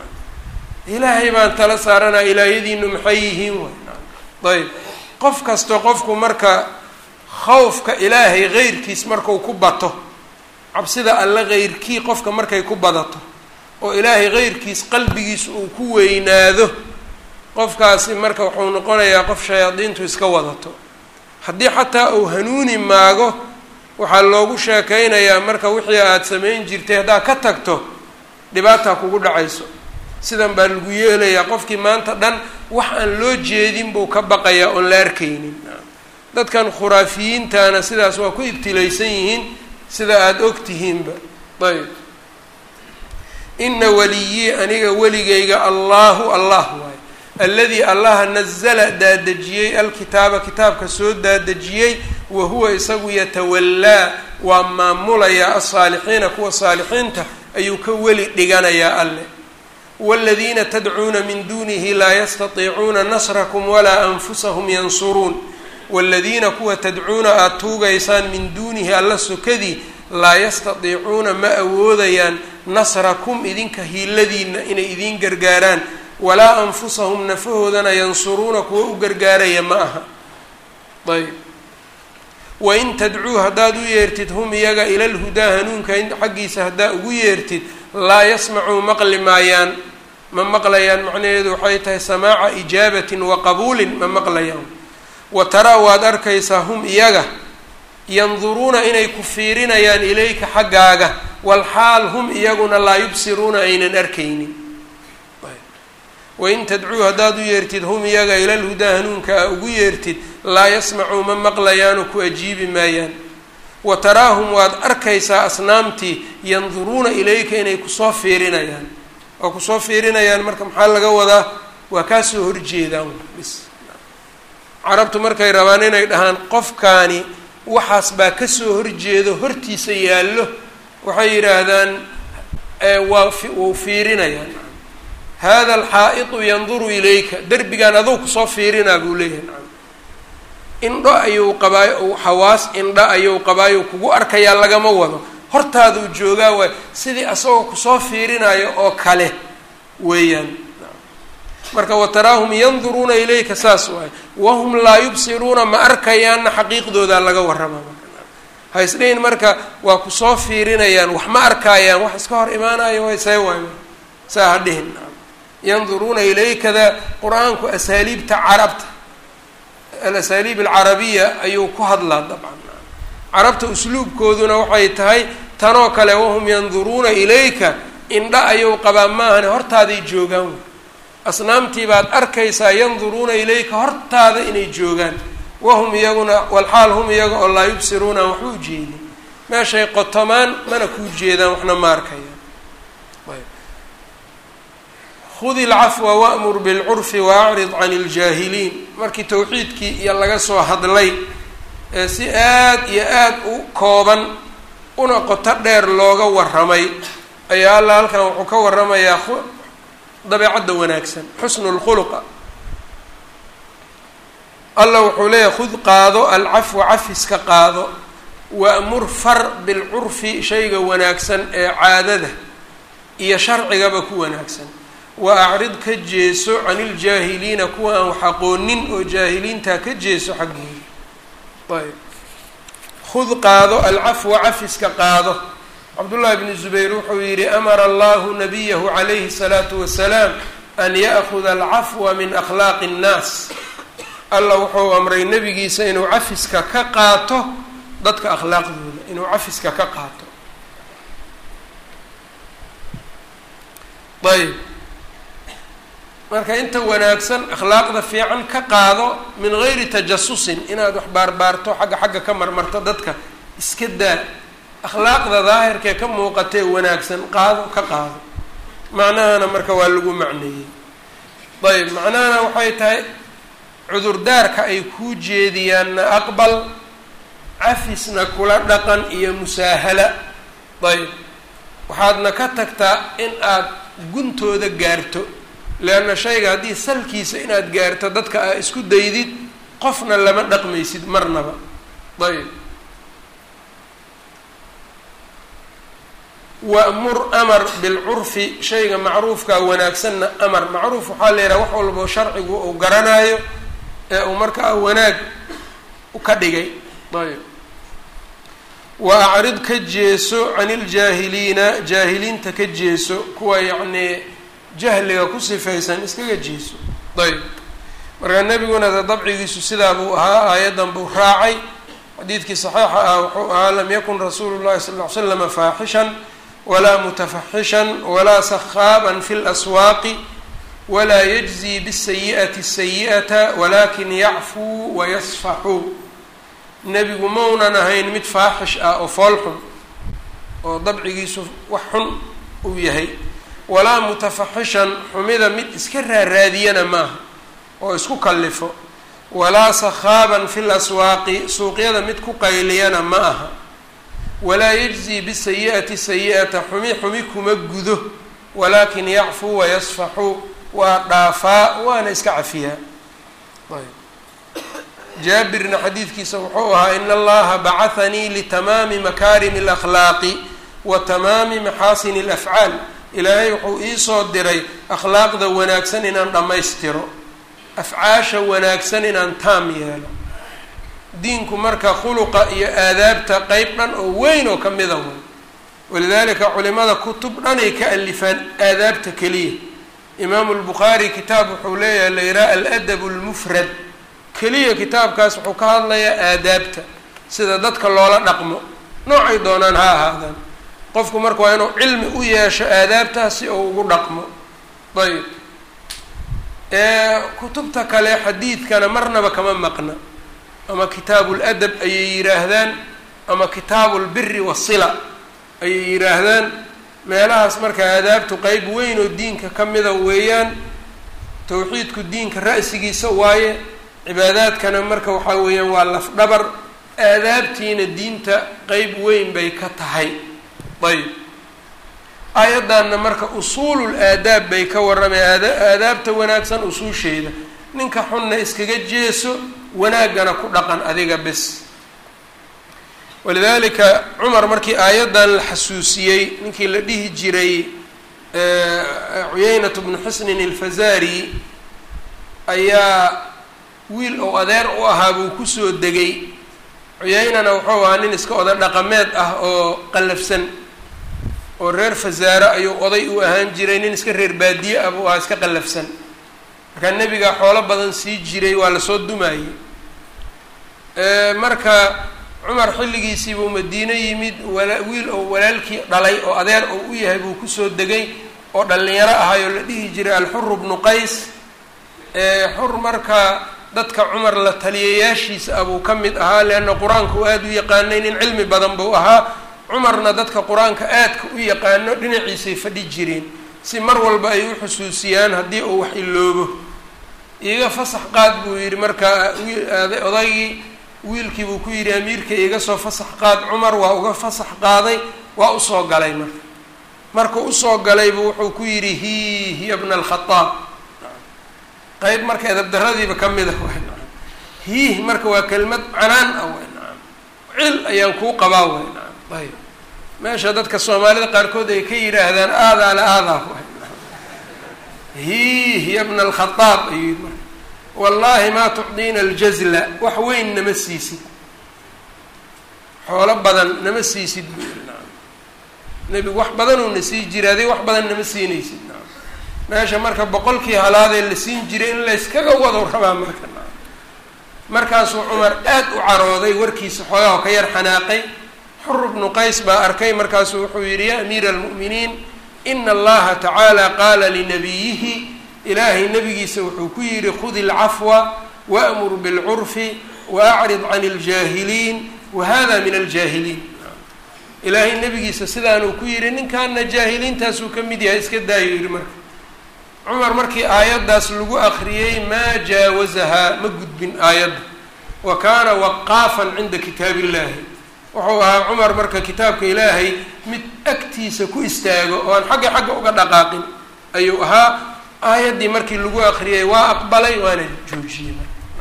ilaahay baan tala saaranaa ilaahyadiinu maxay yihiin way ayb qof kasto qofku marka khawfka ilaahay heyrkiis marku ku bato cabsida alle heyrkii qofka markay ku badato oo ilaahay heyrkiis qalbigiis uu ku weynaado qofkaasi marka wuxuu noqonayaa qof shayaadiintu iska wadato haddii xataa uu hanuuni maago waxaa loogu sheekaynayaa marka wixii aada samayn jirtay haddaad ka tagto dhibaataa kugu dhacayso sidan baa lagu yeelayaa qofkii maanta dhan wax aan loo jeedin buu ka baqayaa oon la arkaynin dadkan khuraafiyiintana sidaas waa ku ibtilaysan yihiin sida aada og tihiinba ayb ina weliyii aniga weligayga allaahu allah waaye alladii allaha nazala daadejiyey alkitaaba kitaabka soo daadejiyey wa huwa isagu yatawallaa waa maamulayaa alsaalixiina kuwa saalixiinta ayuu ka weli dhiganayaa alle waaladiina tadcuuna min duunihi laa yastatiicuuna nasrakum walaa anfusahum yansuruun waaladiina kuwa tadcuuna aada tuugaysaan min duunihi alla sokadii laa yastatiicuuna ma awoodayaan nasrakum idinka hiiladiina inay idiin gargaaraan walaa anfusahum nafahoodana yansuruuna kuwa u gargaaraya ma aha ayb wain tadcuu haddaad u yeertid hum iyaga ila lhudaa hanuunka xaggiisa haddaa ugu yeertid laa yasmacuu maqli maayaan ma maqlayaan macnaheedu waxay tahay samaaca ijaabatin wa qabuulin ma maqlayaan wa taraa waad arkaysaa hum iyaga yanduruuna inay ku fiirinayaan ilayka xaggaaga walxaal hum iyaguna laa yubsiruuna aynan arkaynin wain tadcuu haddaad u yeertid hum iyaga ila lhudaa hanuunka a ugu yeertid laa yasmacuu ma maqlayaanu ku ajiibi maayaan wa taraahum waad arkaysaa asnaamtii yanduruuna ilayka inay kusoo fiirinayaan waa kusoo fiirinayaan marka maxaa laga wadaa waa kaasoo horjeedaan bis carabtu markay rabaan inay dhahaan qofkaani waxaas baa kasoo horjeedo hortiisa yaallo waxay yidhaahdaan waa wuu fiirinayaan hada alxaa'itu yanduru ilayka derbigaan adou kusoo fiirinaa buu leeyahay indho ayuu qabaayo xawaas indho ayuu qabaayo kugu arkayaa lagama wado hortaaduu joogaa waay sidii asagoo kusoo fiirinayo oo kale weeyaan marka wataraahum yanduruuna ilayka saas waay wahum laa yubsiruuna ma arkayaanna xaqiiqdoodaa laga warrama ha isdhihin marka waa kusoo fiirinayaan wax ma arkaayaan wax iska hor imaanayo way see waay saa ha dhihin yanduruuna ilaykada qur-aanku asaaliibta carabta alasaaliib alcarabiya ayuu ku hadlaa dabcan carabta usluubkooduna waxay tahay tanoo kale wahum yanduruuna ilayka indha ayuu qabaa maahane hortaaday joogaan asnaamtii baad arkaysaa yanduruuna ilayka hortaada inay joogaan wahum iyaguna walxaal hum iyaga oo laa yubsiruuna aan waxba u jeedin meeshay qotomaan mana kuu jeedaan waxna ma arkayaan khudi ilcafwa wa'mur bilcurfi waacrid can iljaahiliin markii towxiidkii iyo laga soo hadlay ee si aad iyo aad u kooban una qoto dheer looga warramay ayaa alla halkan wuxuu ka warramayaa dabeecadda wanaagsan xusnu lkhuluqa alla wuxuu leeyahay khud qaado alcafwa cafiska qaado wa'mur far bilcurfi shayga wanaagsan ee caadada iyo sharcigaba ku wanaagsan wa acrid ka jeeso can iljaahiliina kuwa aan wax aqoonin oo jaahiliintaa ka jeeso xaggooda ayb khud qaado alcafwa cafiska qaado cabdullahi bni zubayr wuxuu yidhi amara allahu nabiyahu calayhi الsalaatu wasalaam an ya'kuda alcafwa min akhlaaqi اnnaas alla wuxuu amray nebigiisa inuu cafiska ka qaato dadka akhlaaqdooda inuu cafiska ka qaato ayb marka inta wanaagsan akhlaaqda fiican ka qaado min gayri tajasusin inaad wax baarbaarto xagga xagga ka marmarto dadka iska daa akhlaaqda daahirkee ka muuqatee wanaagsan qaado ka qaado macnahana marka waa lagu macneeyey ayb macnahana waxay tahay cudurdaarka ay kuu jeediyaanna aqbal cafisna kula dhaqan iyo musaahala ayb waxaadna ka tagtaa in aad guntooda gaarto leanna shayga haddii salkiisa inaad gaarto dadka aa isku daydid qofna lama dhaqmaysid marnaba ayb wa'mur amar bilcurfi shayga macruufkaa wanaagsanna amar macruuf waxaa la yidhaha wax walbao sharcigu uu garanaayo ee uu markaa wanaag ka dhigay ayb wa acrid ka jeeso can iljaahiliina jaahiliinta ka jeeso kuwa yacnii jahliga ku sifaysan iskaga jeeso ayb markaa nebiguna de dabcigiisu sidaa buu ahaa aayaddan buu raacay xadiidkii saxiixa ah wuxuu ahaa lam yakun rasuulu llahi sala ll ly slama faaxishan walaa mutafaxishan walaa sakhaaban fi laswaaqi walaa yajzii bisayi'ati sayi'ata walakin yacfuu wayasfaxuu nebigu maunan ahayn mid faaxish ah oo fool xun oo dabcigiisu wax xun uu yahay walaa mutafaxishan xumida mid iska raaraadiyana maaha oo isku kallifo walaa sakhaaban fi laswaaqi suuqyada mid ku qayliyana ma aha walaa yajzii bisayi'ati sayi'ata xumi xumi kuma gudo walaakin yacfuu wayasfaxu waa dhaafaa waana iska cafiyaa ayb jaabirna xadiidkiisa wuxuu ahaa in allaha bacahanii litamaami makaarimi alakhlaaqi wa tamaami maxaasini alafcaal ilaahay wuxuu iisoo diray akhlaaqda wanaagsan inaan dhammaystiro afcaasha wanaagsan inaan taam yeelo diinku marka khuluqa iyo aadaabta qeyb dhan oo weyn oo kamida way walidaalika culimada kutub dhanay ka alifaan aadaabta keliya imaamu lbukhaari kitaab wuxuu leeyahay la yidhaha aladab lmufrad keliya kitaabkaas wuxuu ka hadlayaa aadaabta sida dadka loola dhaqmo noocay doonaan ha ahaadaan qofku marka waa inuu cilmi u yeesho aadaabtaas si uu ugu dhaqmo ayb kutubta kale xadiidkana marnaba kama maqna ama kitaabu ladab ayay yidhaahdaan ama kitaabu lbiri wasila ayay yidhaahdaan meelahaas marka aadaabtu qeyb weyn oo diinka ka mida weeyaan tawxiidku diinka ra'sigiisa waaye cibaadaadkana marka waxaa weeyaan waa lafdhabar aadaabtiina diinta qeyb weyn bay ka tahay ayb aayaddanna marka usuulul aadaab bay ka warramay aadaabta wanaagsan usuusheeda ninka xunna iskaga jeeso wanaaggana ku dhaqan adiga bes walidaalika cumar markii aayaddan la xasuusiyey ninkii la dhihi jiray cuyeynat bnu xusnin ilfazari ayaa wiil ou adeer u ahaa buu kusoo degay cuyeynana wuxuu ahaa nin iska oda dhaqameed ah oo qallafsan oo reer fasaare ayuu oday u ahaan jiray nin iska reer baadiye ah buu ahaa iska qallafsan markaa nebigaa xoolo badan sii jiray waa lasoo dumayey marka cumar xilligiisii buu madiine yimid wala wiil oo walaalkii dhalay oo adeer oo u yahay buu kusoo degay oo dhallinyaro ahay oo la dhihi jiray alxuru bnu qays xur marka dadka cumar la taliyayaashiisa abuu ka mid ahaa leanna qur-aanka uu aada u yaqaanay nin cilmi badan buu ahaa cumarna dadka qur-aanka aadka u yaqaano dhinaciisay fadhi jireen si mar walba ay u xusuusiyaan haddii uu wax iloobo iiga fasax qaad buu yidhi marka odaygii wiilkii buu ku yidhi amiirka iga soo fasax qaad cumar waa uga fasax qaaday waa usoo galay marka markuu usoo galaybu wuxuu ku yidhi hi hiya bna alkhadaab qeyb marka edabdaradiiba ka mid ah way nacam hiih marka waa kelmad canaan ah way nacam cil ayaan kuu qabaa way nacam ayb meesha dadka soomaalida qaarkood ay ka yidhaahdaan aadaa la aadaa way nacam hiih hiya bna alkhadaab ayuu yidhi marka wallaahi maa tucdiina aljazla wax weyn nama siisid xoolo badan nama siisid buu yihi nacam nebigu wax badanuu na sii jiraaday wax badan nama siinaysid nacam meesha marka boqolkii halaadee la siin jiray in layskaga wado rabaa marka nacam markaasuu cumar aad u carooday warkiisa xoogaho ka yar xanaaqay xur bnu qays baa arkay markaasuu wuxuu yidhi ya amiira almu'miniin ina allaha tacaala qaala linabiyihi ilaahay nabigiisa wuxuu ku yidhi khudi alcafwa waamur bilcurfi waacrid can aljaahiliin wahada min aljaahiliin ilaahay nabigiisa sidaanuu ku yidhi ninkaana jaahiliintaasuu ka mid yahay iska daayo yidhi marka cumar markii aayaddaas lagu akriyey maa jaawazahaa ma gudbin aayadda wa kaana waqaafan cinda kitaab illahi wuxuu ahaa cumar marka kitaabka ilaahay mid agtiisa ku istaago oo aan xagga xagga uga dhaqaaqin ayuu ahaa aayaddii markii lagu akriyay waa aqbalay waana joojiyey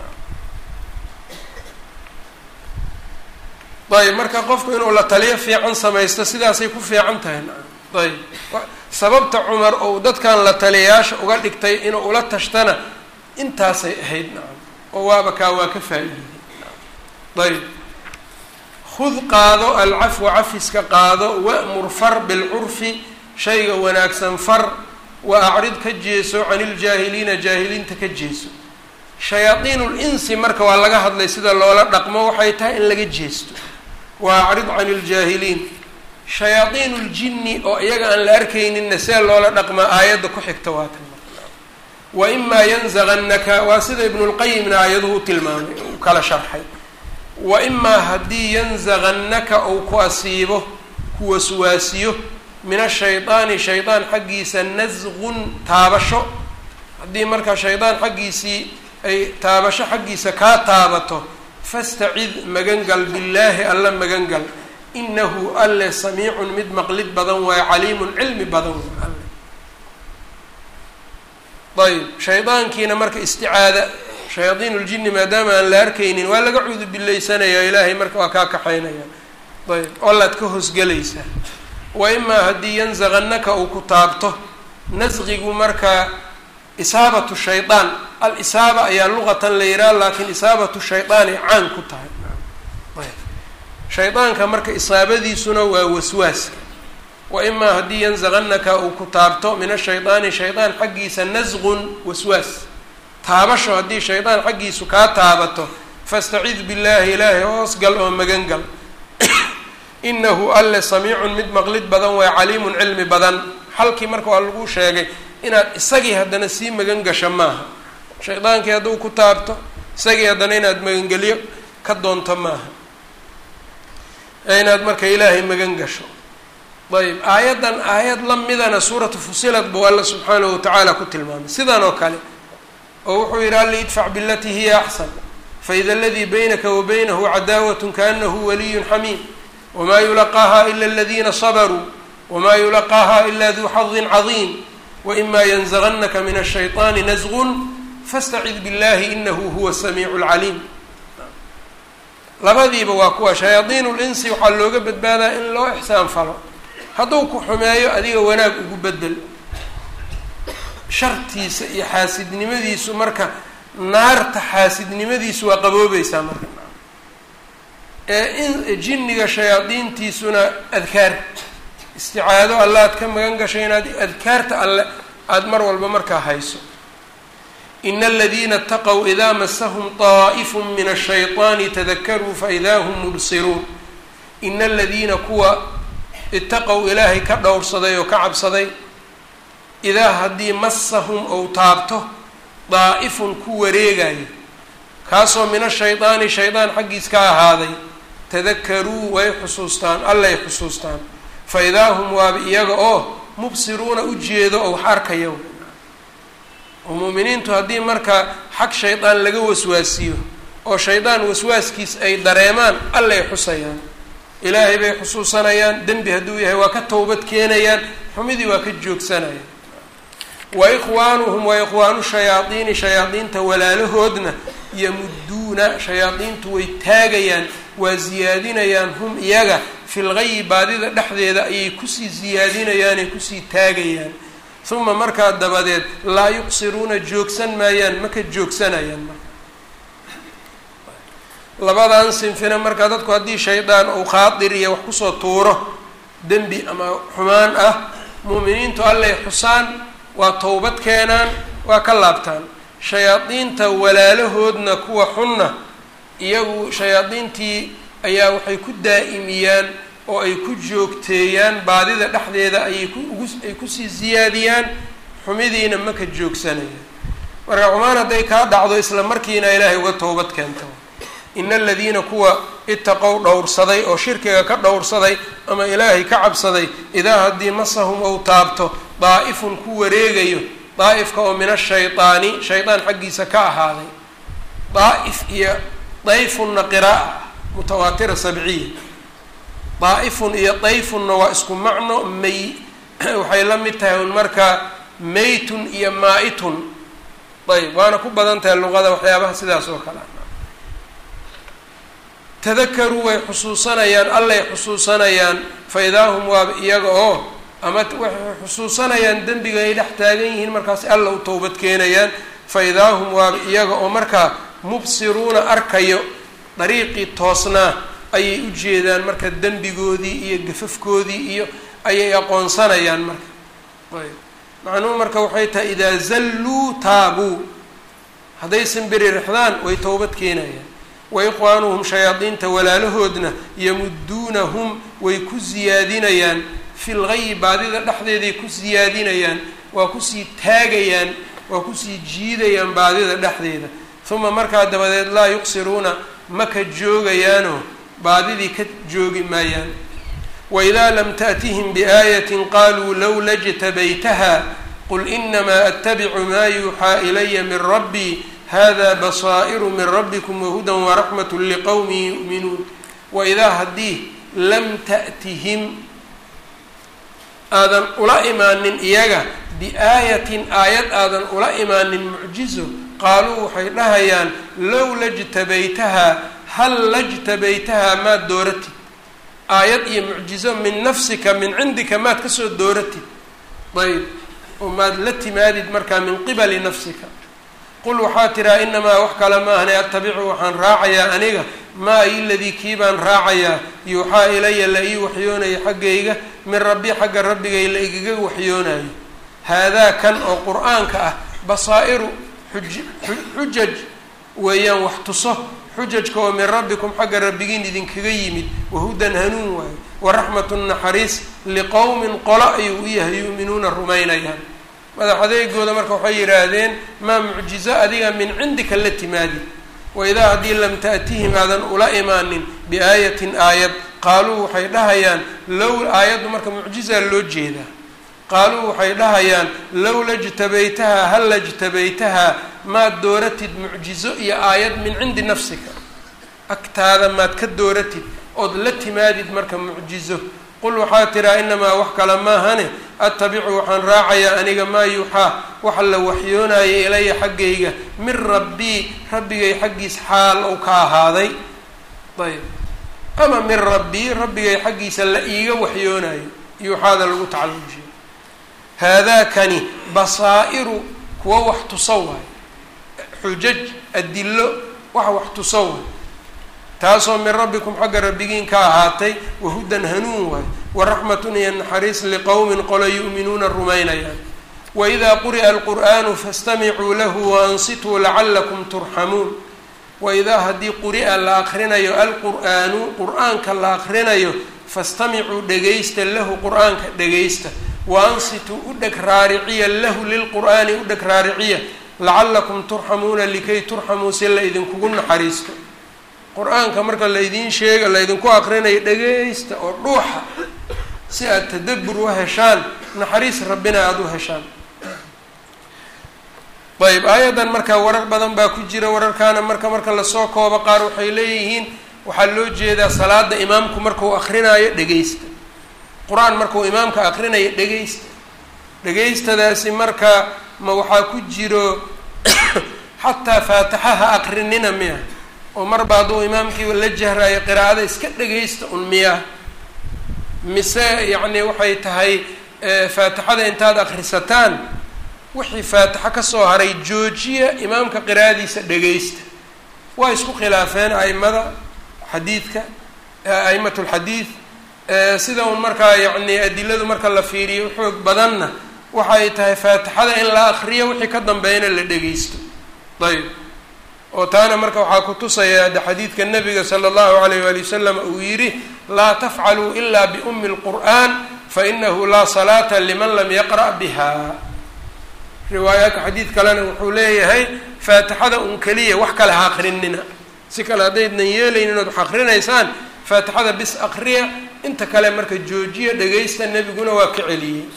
ayb marka qofku inuu la taliyo fiican samaysto sidaasay ku fiican tahay ayb sababta cumar ou dadkan la taliyayaasha uga dhigtay inuu ula tashtana intaasay ahayd nacam oo waaba kaa waa ka faa-iiday ayb khud qaado alcafwa cafiska qaado wa'mur far bilcurfi shayga wanaagsan far wa acrid ka jeeso can iljaahiliina jaahiliinta ka jeeso shayaadiinu linsi marka waa laga hadlay sida loola dhaqmo waxay tahay in laga jeesto wa acrid can iljaahiliin shayaadiinu ljinni oo iyaga aan la arkayninna see loola dhaqmaa aayadda ku xigta waa tan wa imaa yanzagannaka waa sida ibnulqayimna aayaduhu u tilmaamay u kala sharxay wa imaa haddii yanzagannaka ou ku asiibo ku waswaasiyo min ashaydaani shaydaan xaggiisa nasqun taabasho haddii markaa shaydaan xaggiisii ay taabasho xaggiisa kaa taabato fastacid magangal billaahi alla magangal inahu alle samiicun mid maqlid badan waayo caliimun cilmi badan waay alle ayb shaydaankiina marka isticaada shayaadiin uljini maadaama aan la arkaynin waa laga cuudu bilaysanaya ilaahay marka waa kaa kaxaynaya ayb olaad ka hoosgelaysaa wa imaa haddii yanzaqannaka uu ku taabto nasqigu marka isaabatu shaydaan al-isaaba ayaa luqatan la yidhaha laakiin isaabatu shaydaanay caan ku tahay ayb shaydaanka marka isaabadiisuna waa waswaaska wa imaa haddii yanzaqannaka uu ku taabto min ashaydaani shaydaan xaggiisa nasqun waswaas taabasho haddii shaydaan xaggiisu kaa taabato fastacid billaahi ilaahay hoosgal oo magangal inahu alle samiicun mid maqlid badan waay caliimun cilmi badan xalkii marka waa lagu sheegay inaad isagii haddana sii magan gasho maaha shaydaankii hadduu ku taabto isagii haddana inaad magangelyo ka doonto maaha inaad marka ilaahay magan gasho ayb aayaddan aayad la midana suuratu fusilat buu alla subxaanahu watacaala ku tilmaamay sidan oo kale oo wuxuu yidhi alli idfac bilatii hiya axsan faida aladii baynaka wa baynahu cadaawat kaanahu waliyun xamiim wma yulaqaaha ila aladiina sabaruu wma yulaqaaha ila duu xadin cadiim waima yanzaqannaka min ashayطaani nasqun fastacid billahi inahu huwa samiicu lcaliim labadiiba waa kuwa shayaadiin linsi waxaa looga badbaadaa in loo ixsaan falo hadduu ku xumeeyo adiga wanaag ugu bedel shartiisa iyo xaasidnimadiisu marka naarta xaasidnimadiisu waa qaboobeysaa marka ee in jinniga shayaadiintiisuna adkaar isticaado alle aad ka magan gashay inaad adkaarta alle aada mar walba markaa hayso ina aladiina ataqow idaa masahum طaa'ifu min ashayطaani tadakaruu faidaa hum mubsiruun ina aladiina kuwa itaqow ilaahay ka dhowrsaday oo ka cabsaday idaa haddii masahum ou taabto daa'ifun ku wareegayo kaasoo min ashaydaani shaydaan xaggiis ka ahaaday tadakaruu way xusuustaan allay xusuustaan fa idaa hum waaba iyaga oo mubsiruuna u jeedo oo wax arkaya oo mu'miniintu haddii marka xag shaydaan laga waswaasiyo oo shaydaan waswaaskiis ay dareemaan allay xusayaan ilaahay bay xusuusanayaan dembi hadduu yahay waa ka towbad keenayaan xumidii waa ka joogsanayaan wa ikhwaanuhum wa ikhwaanu shayaadiini shayaadiinta walaalahoodna yamuduuna shayaadiintu way taagayaan waa siyaadinayaan hum iyaga fil gayi baadida dhexdeeda ayay kusii siyaadinayaanay kusii taagayaan uma markaa dabadeed laa yuqsiruuna joogsan maayaan maka joogsanayaan marka labadan sinfina markaa dadku haddii shaydaan uu khaadir iyo wax kusoo tuuro dembi ama xumaan ah mu'miniintu allay xusaan waa towbad keenaan waa ka laabtaan shayaadiinta walaalahoodna kuwa xunna iyagu shayaadiintii ayaa waxay ku daa'imiyaan oo ay ku joogteeyaan baadida dhexdeeda ayay ku ugu ay kusii siyaadiyaan xumidiina maka joogsanayaan marka xumaan hadday kaa dhacdo isla markiina ilaahay uga towbad keento ina aladiina kuwa itaqow dhowrsaday oo shirkiga ka dhowrsaday ama ilaahay ka cabsaday idaa haddii masahum ou taabto daa'ifun ku wareegayo daa'ifka oo min ashaydaani shaydaan xaggiisa ka ahaaday daa'if iyo dayfunna qiraa'a ah mutawaatira sabciya daa'ifun iyo dayfunna waa isku macno may waxay la mid tahay un markaa maytun iyo maa-itun ayb waana ku badan tahay luqada waxyaabaha sidaas oo kale tadakaruu way xusuusanayaan allay xusuusanayaan fa idaa hum waaba iyaga oo ama waxay xusuusanayaan dembiga ay dhex taagan yihiin markaas alla u towbad keenayaan fa idaa hum waaba iyaga oo markaa mubsiruuna arkayo dariiqii toosnaa ayay u jeedaan marka dembigoodii iyo gafafkoodii iyo ayay aqoonsanayaan marka ayb macnuhu marka waxay tahay idaa zalluu taabuu hadday simbiriirixdaan way towbad keenayaan wa ikhwaanuhum shayaadiinta walaalahoodna yamuduunahum way ku siyaadinayaan fil gayi baadida dhexdeeday ku siyaadinayaan waa kusii taagayaan waa kusii jiidayaan baadida dhexdeeda uma markaa dabadeed laa yuqsiruuna ma ka joogayaanoo baadidii ka joogi maayaan waidaa lam taأtihim biaayatin qaluu lowla jtabaytaha qul inamaa attabicu maa yuuxaa ilaya min rabbii hada basaa'iru min rabbikum wahudan waraxmatu liqowmin yu'minuun waidaa haddii lam ta'tihim aadan ula imaanin iyaga biaayatin aayad aadan ula imaanin mucjizo qaaluu waxay dhahayaan low lajtabaytahaa hal lajtabaytahaa maad dooratid aayad iyo mucjizo min nafsika min cindika maad kasoo dooratid ayb oo maad la timaadid markaa min qibali nafsika qul waxaa tiraa inamaa wax kale maahane attabicu waxaan raacayaa aniga maa iladii kii baan raacayaa yuuxaa ilaya la ii waxyoonaya xaggayga min rabbi xagga rabbigay la igaga waxyoonayo haadaa kan oo qur-aanka ah basaa'iru xuj xujaj weeyaan wax tuso xujajka oo min rabbikum xagga rabbigiin idinkaga yimid wahudan hanuun waayo waraxmatu naxariis liqowmin qolo ayuu u yahay yu'minuuna rumaynayaan madax adeegooda marka waxay yidhaahdeen maa mucjizo adiga min cindika la timaadi waidaa haddii lam ta'tihim aadan ula imaanin biaayatin aayad qaaluu waxay dhahayaan low aayaddu marka mucjizaa loo jeedaa qaaluu waxay dhahayaan low lajtabaytahaa hal lajtabaytahaa maad dooratid mucjizo iyo aayad min cindi nafsika agtaada maad ka dooratid ood la timaadid marka mucjizo qul waxaa tiraa inamaa wax kale maahane attabicu waxaan raacayaa aniga maa yuuxaa waxa la waxyoonaya ilaya xaggayga min rabbii rabbigay xaggiis xaal ou ka ahaaday ayb ama min rabbii rabbigay xaggiisa la iiga waxyoonayo yuuxaada lagu tacallujiyo haadaakani basaa'iru kuwa wax tuso waayo xujaj adillo wax wax tuso waayo taasoo min rabbikum xagga rabbigiin ka ahaatay wahudan hanuun waayo waraxmatun iyo naxariis liqowmin qolo yu'minuuna rumaynayaan waidaa quri'a alqur'aanu fastamicuu lahu waansituu lacalakum turxamuun waidaa haddii quri'a la akrinayo alqur'aanu qur-aanka la akrinayo fastamicuu dhegaysta lahu qur-aanka dhegaysta waansituu u dheg raariciya lahu lilqur'aani u dheg raariciya lacalakum turxamuuna likay turxamuu si la idinkugu naxariisto qur-aanka marka laydiin sheega laydinku akrinayo dhegaysta oo dhuuxa si aad tadabbur u heshaan naxariis rabbina aada u heshaan ayb aayaddan marka warar badan baa ku jira wararkaana marka marka lasoo koobo qaar waxay leeyihiin waxaa loo jeedaa salaada imaamku markuu akrinaayo dhegaysta qur-aan markuu imaamka akrinayo dhegaysta dhegaystadaasi marka ma waxaa ku jiro xataa faatixaha akrinina miya oo marba hadduu imaamkii la jahraayo qiraa'ada iska dhegaysta un miya mise yacni waxay tahay faatixada intaad akrisataan wixii faatixo kasoo haray joojiya imaamka qiraa'adiisa dhegaysta waa isku khilaafeen aimada xadiidka a'imat lxadiid sida un markaa yacni adiladu marka la fiiriyo xoog badanna waxay tahay faatixada in la akriyo wixii ka dambeeyana la dhegaysto ayb oo taana marka waxaa ku tusaya de xadiidka nabiga sala allahu alayh waali wasalam uu yidhi laa tafcaluu ila biumi lqur'an fainahu laa salaata liman lam yaqra' biha riwaayaadka xadiid kalena wuxuu leeyahay faatixada un keliya wax kale ha akrinina si kale haddaydnan yeelaynin ood wax akrinaysaan faatixada bis akriya inta kale marka joojiya dhegaysta nebiguna waa ka celiyey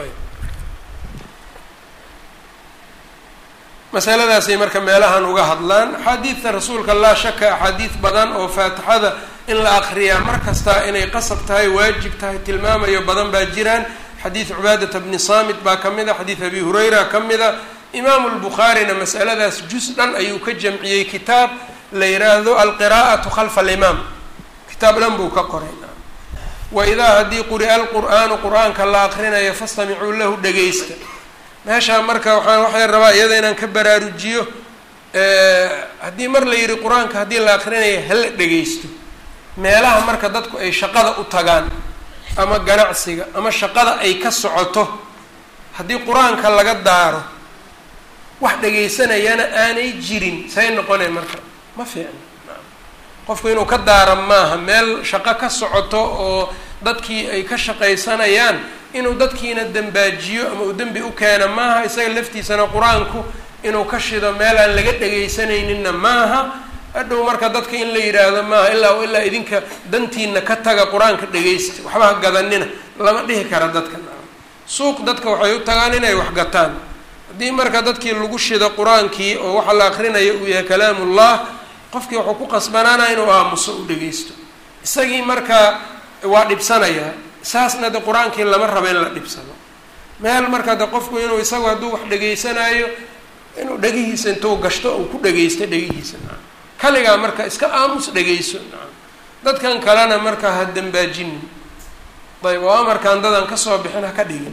masaladaasay marka meelahan uga hadlaan axaadiidta rasuulka laa shaka axaadiid badan oo faatixada in la akriyaa mar kasta inay qasab tahay waajib tahay tilmaamayo badan baa jiraan xadiid cubaadata bni saamit baa ka mid a xadiid abi hurayra ka mid a imaamu lbukhaarina masaladaas jus dhan ayuu ka jamciyey kitaab la yiraahdo alqiraa'atu khalfa alimaam kitaab dhan buu ka qoray waidaa haddii quri'a alqur'aanu qur-aanka la akrinayo fastamicuu lahu dhegaysta meeshaa marka waxaan waxay rabaa iyada inaan ka baraarujiyo haddii mar la yidhi qur-aanka haddii la akrinayo hala dhegaysto meelaha marka dadku ay shaqada u tagaan ama ganacsiga ama shaqada ay ka socoto haddii qur-aanka laga daaro wax dhegaysanayana aanay jirin say noqonay marka ma fiicno qofku inuu ka daara maaha meel shaqo ka socoto oo dadkii ay ka shaqaysanayaan inuu dadkiina dembaajiyo ama uu dembi u keena maaha isaga laftiisana qur-aanku inuu ka shido meel aan laga dhegaysanayninna maaha hadhow marka dadka in la yidhaahdo maaha ilaa ilaa idinka dantiina ka taga qur-aanka dhegaysta waxba ha gadanina lama dhihi kara dadka suuq dadka waxay u tagaan inay wax gataan haddii marka dadkii lagu shido qur-aankii oo waxa la akrinaya uu yahay kalaamullah qofkii wuxuu ku qasbanaanaya inuu aamuso u dhegeysto isagii marka waa dhibsanayaa saasna de qur-aankii lama rabo in la dhibsado meel marka de qofku inuu isagu hadduu wax dhegeysanaayo inuu dhegihiisa intuu gashto uu ku dhegeysto dhegihiisa naam kaligaa marka iska aamus dhegeyso naam dadkan kalena marka ha dambaajinin ayb oo amarkaan dadan kasoo bixin ha ka dhigin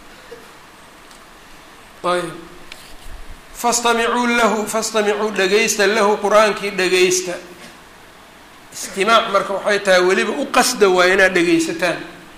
ayb fastamicuu lahu fastamicuu dhegeysta lahu qur-aankii dhegeysta istimaac marka waxay tahay weliba u qasda waa inaad dhegeysataan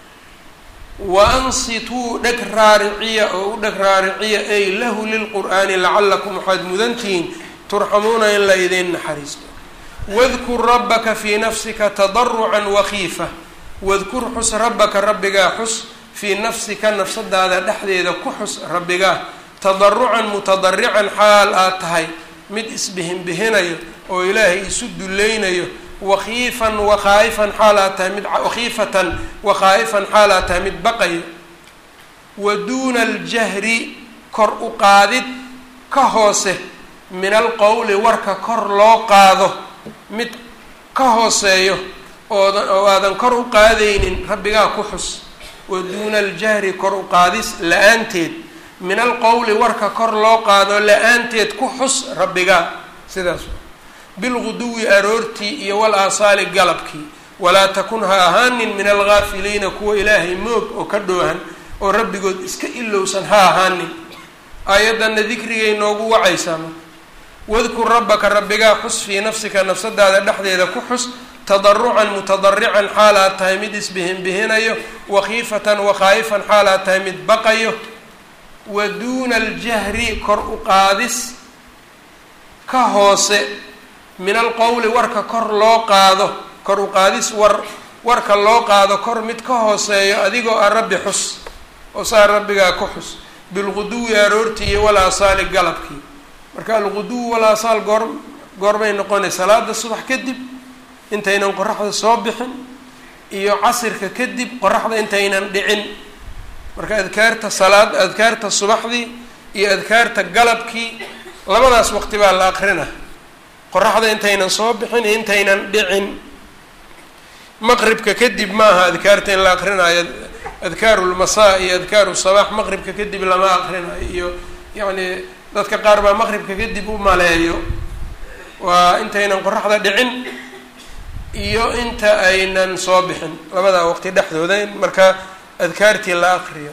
wa ansituu dheg raariciya oo u dheg raariciya ay lahu lilqur'aani lacalakum waxaad mudantihiin turxamuuna in la idiin naxariisto wadkur rabbaka fii nafsika tadarucan wakiifa wadkur xus rabbaka rabbigaa xus fii nafsika nafsadaada dhexdeeda ku xus rabbigaa tadarucan mutadarican xaal aad tahay mid isbihinbihinayo oo ilaahay isu dulleynayo wakiifan wakhaa'ifan xaal aad tahay mid wakhiifatan wakhaa'ifan xaal aad tahay mid baqayo wa duuna aljahri kor u qaadid ka hoose min alqowli warka kor loo qaado mid ka hooseeyo oodan oo aadan kor u qaadaynin rabbigaa ku xus wa duuna aljahri kor u qaadis la-aanteed min alqowli warka kor loo qaado la-aanteed ku xus rabbigaa sidaas bilguduwi aroortii iyo wal aasaali galabkii walaa takun ha ahaanin min algaafiliina kuwa ilaahay moog oo ka dhoohan oo rabbigood iska ilowsan ha ahaanin aayaddanna dikrigay noogu wacaysaa marka wadkur rabbaka rabbigaa xus fii nafsika nafsadaada dhexdeeda ku xus tadarucan mutadarican xaal aad tahay mid isbihinbihinayo wakhiifatan wakhaa'ifan xaal aad tahay mid baqayo wa duuna aljahri kor u qaadis ka hoose min alqowli warka kor loo qaado kor u qaadis war warka loo qaado kor mid ka hooseeyo adigoo a rabbi xus oo saa rabbigaa ku xus bilguduwi aroortii iyo wal aasaali galabkii marka alguduwi wal aasaal goor goorbay noqonay salaada subax kadib intaynan qoraxda soo bixin iyo casirka kadib qoraxda intaynan dhicin marka adkaarta salaad adkaarta subaxdii iyo adkaarta galabkii labadaas waqti baa la aqrina qoraxda intaynan soo bixin iyo intaynan dhicin maqribka kadib maaha adkaarta in la aqrinayo adkaaru lmasaa iyo adkaaru sabaax maqribka kadib lama aqrinayo iyo yacni dadka qaar baa maqribka kadib u maleeyo waa intaynan qoraxda dhicin iyo inta aynan soo bixin labadaa waqti dhexdooda in marka adkaartii la aqriyo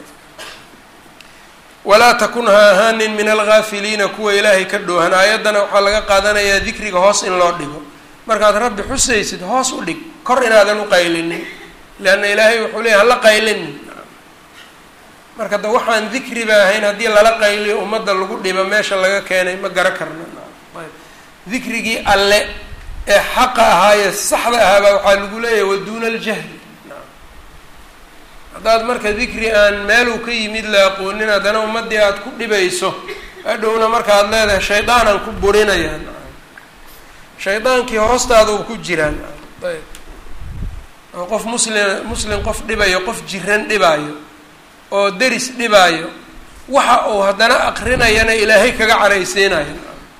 walaa takun ha ahaanin min algaafiliina kuwa ilaahay ka dhoohan aayaddana waxaa laga qaadanayaa dikriga hoos in loo dhigo markaad rabbi xusaysid hoos u dhig kor inaadan u qaylinin leanna ilaahay wuxuu leeyay hala qaylinin marka da waxaan dikriba ahayn haddii lala qayliyo ummadda lagu dhibo meesha laga keenay ma gara karna ayb dikrigii alle ee xaqa ahaayee saxda ahaabaa waxaa lagu leeyahay waduuna aljahli haddaad marka dikri aan meeluu ka yimid la aqoonin haddana ummaddii aada ku dhibayso hadhowna markaad leedahay shaydaanaan ku burinayaan shaydaankii hoostaada u ku jiraan ayb oo qof muslim muslim qof dhibayo qof jiran dhibaayo oo deris dhibaayo waxa uu haddana aqrinayana ilaahay kaga caraysiinayo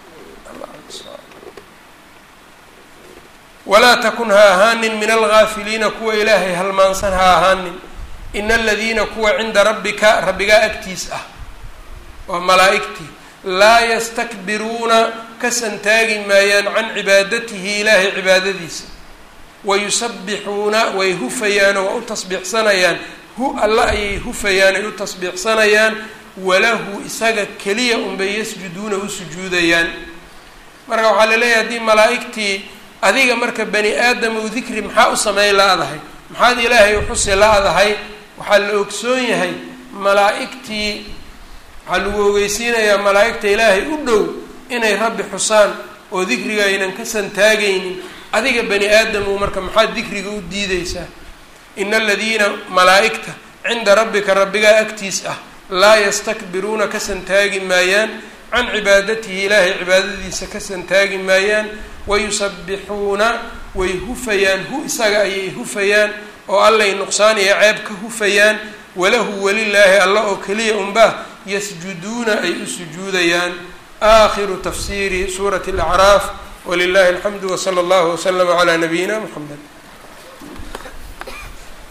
walaa takun ha ahaanin min algaafiliina kuwa ilaahay halmaansan ha ahaanin ina aladiina kuwa cinda rabbika rabbigaa agtiis ah waa malaa'igtii laa yastakbiruuna ka santaagi maayaan can cibaadatihi ilaahay cibaadadiisa wayusabbixuuna way hufayaanoo waa u tasbiixsanayaan hu alla ayay hufayaan ay u tasbiixsanayaan walahu isaga keliya unbay yasjuduuna u sujuudayaan marka waxaa la leeyahay haddii malaa'igtii adiga marka bani aadam u dikri maxaa u sameyn la-dahay maxaad ilaahay u xusi la-dahay waxaa la ogsoon yahay malaa'igtii waxaa lagu ogeysiinayaa malaa'igta ilaahay u dhow inay rabbi xusaan oo dikriga aynan ka santaagaynin adiga bani aadamu marka maxaad dikriga u diideysaa ina aladiina malaa'igta cinda rabbika rabbigaa agtiis ah laa yastakbiruuna ka santaagi maayaan can cibaadatihi ilaahay cibaadadiisa ka santaagi maayaan wayusabbixuuna way hufayaan hu isaga ayay hufayaan oo allay nuqsaan iyo ceeb ka hufayaan walahu welilaahi alla oo keliya unbaa yasjuduuna ay u sujuudayaan aakhiru tafsiiri suurati alacraaf walilahi alxamdu wsala allahu waslama calaa nabiyina muxamed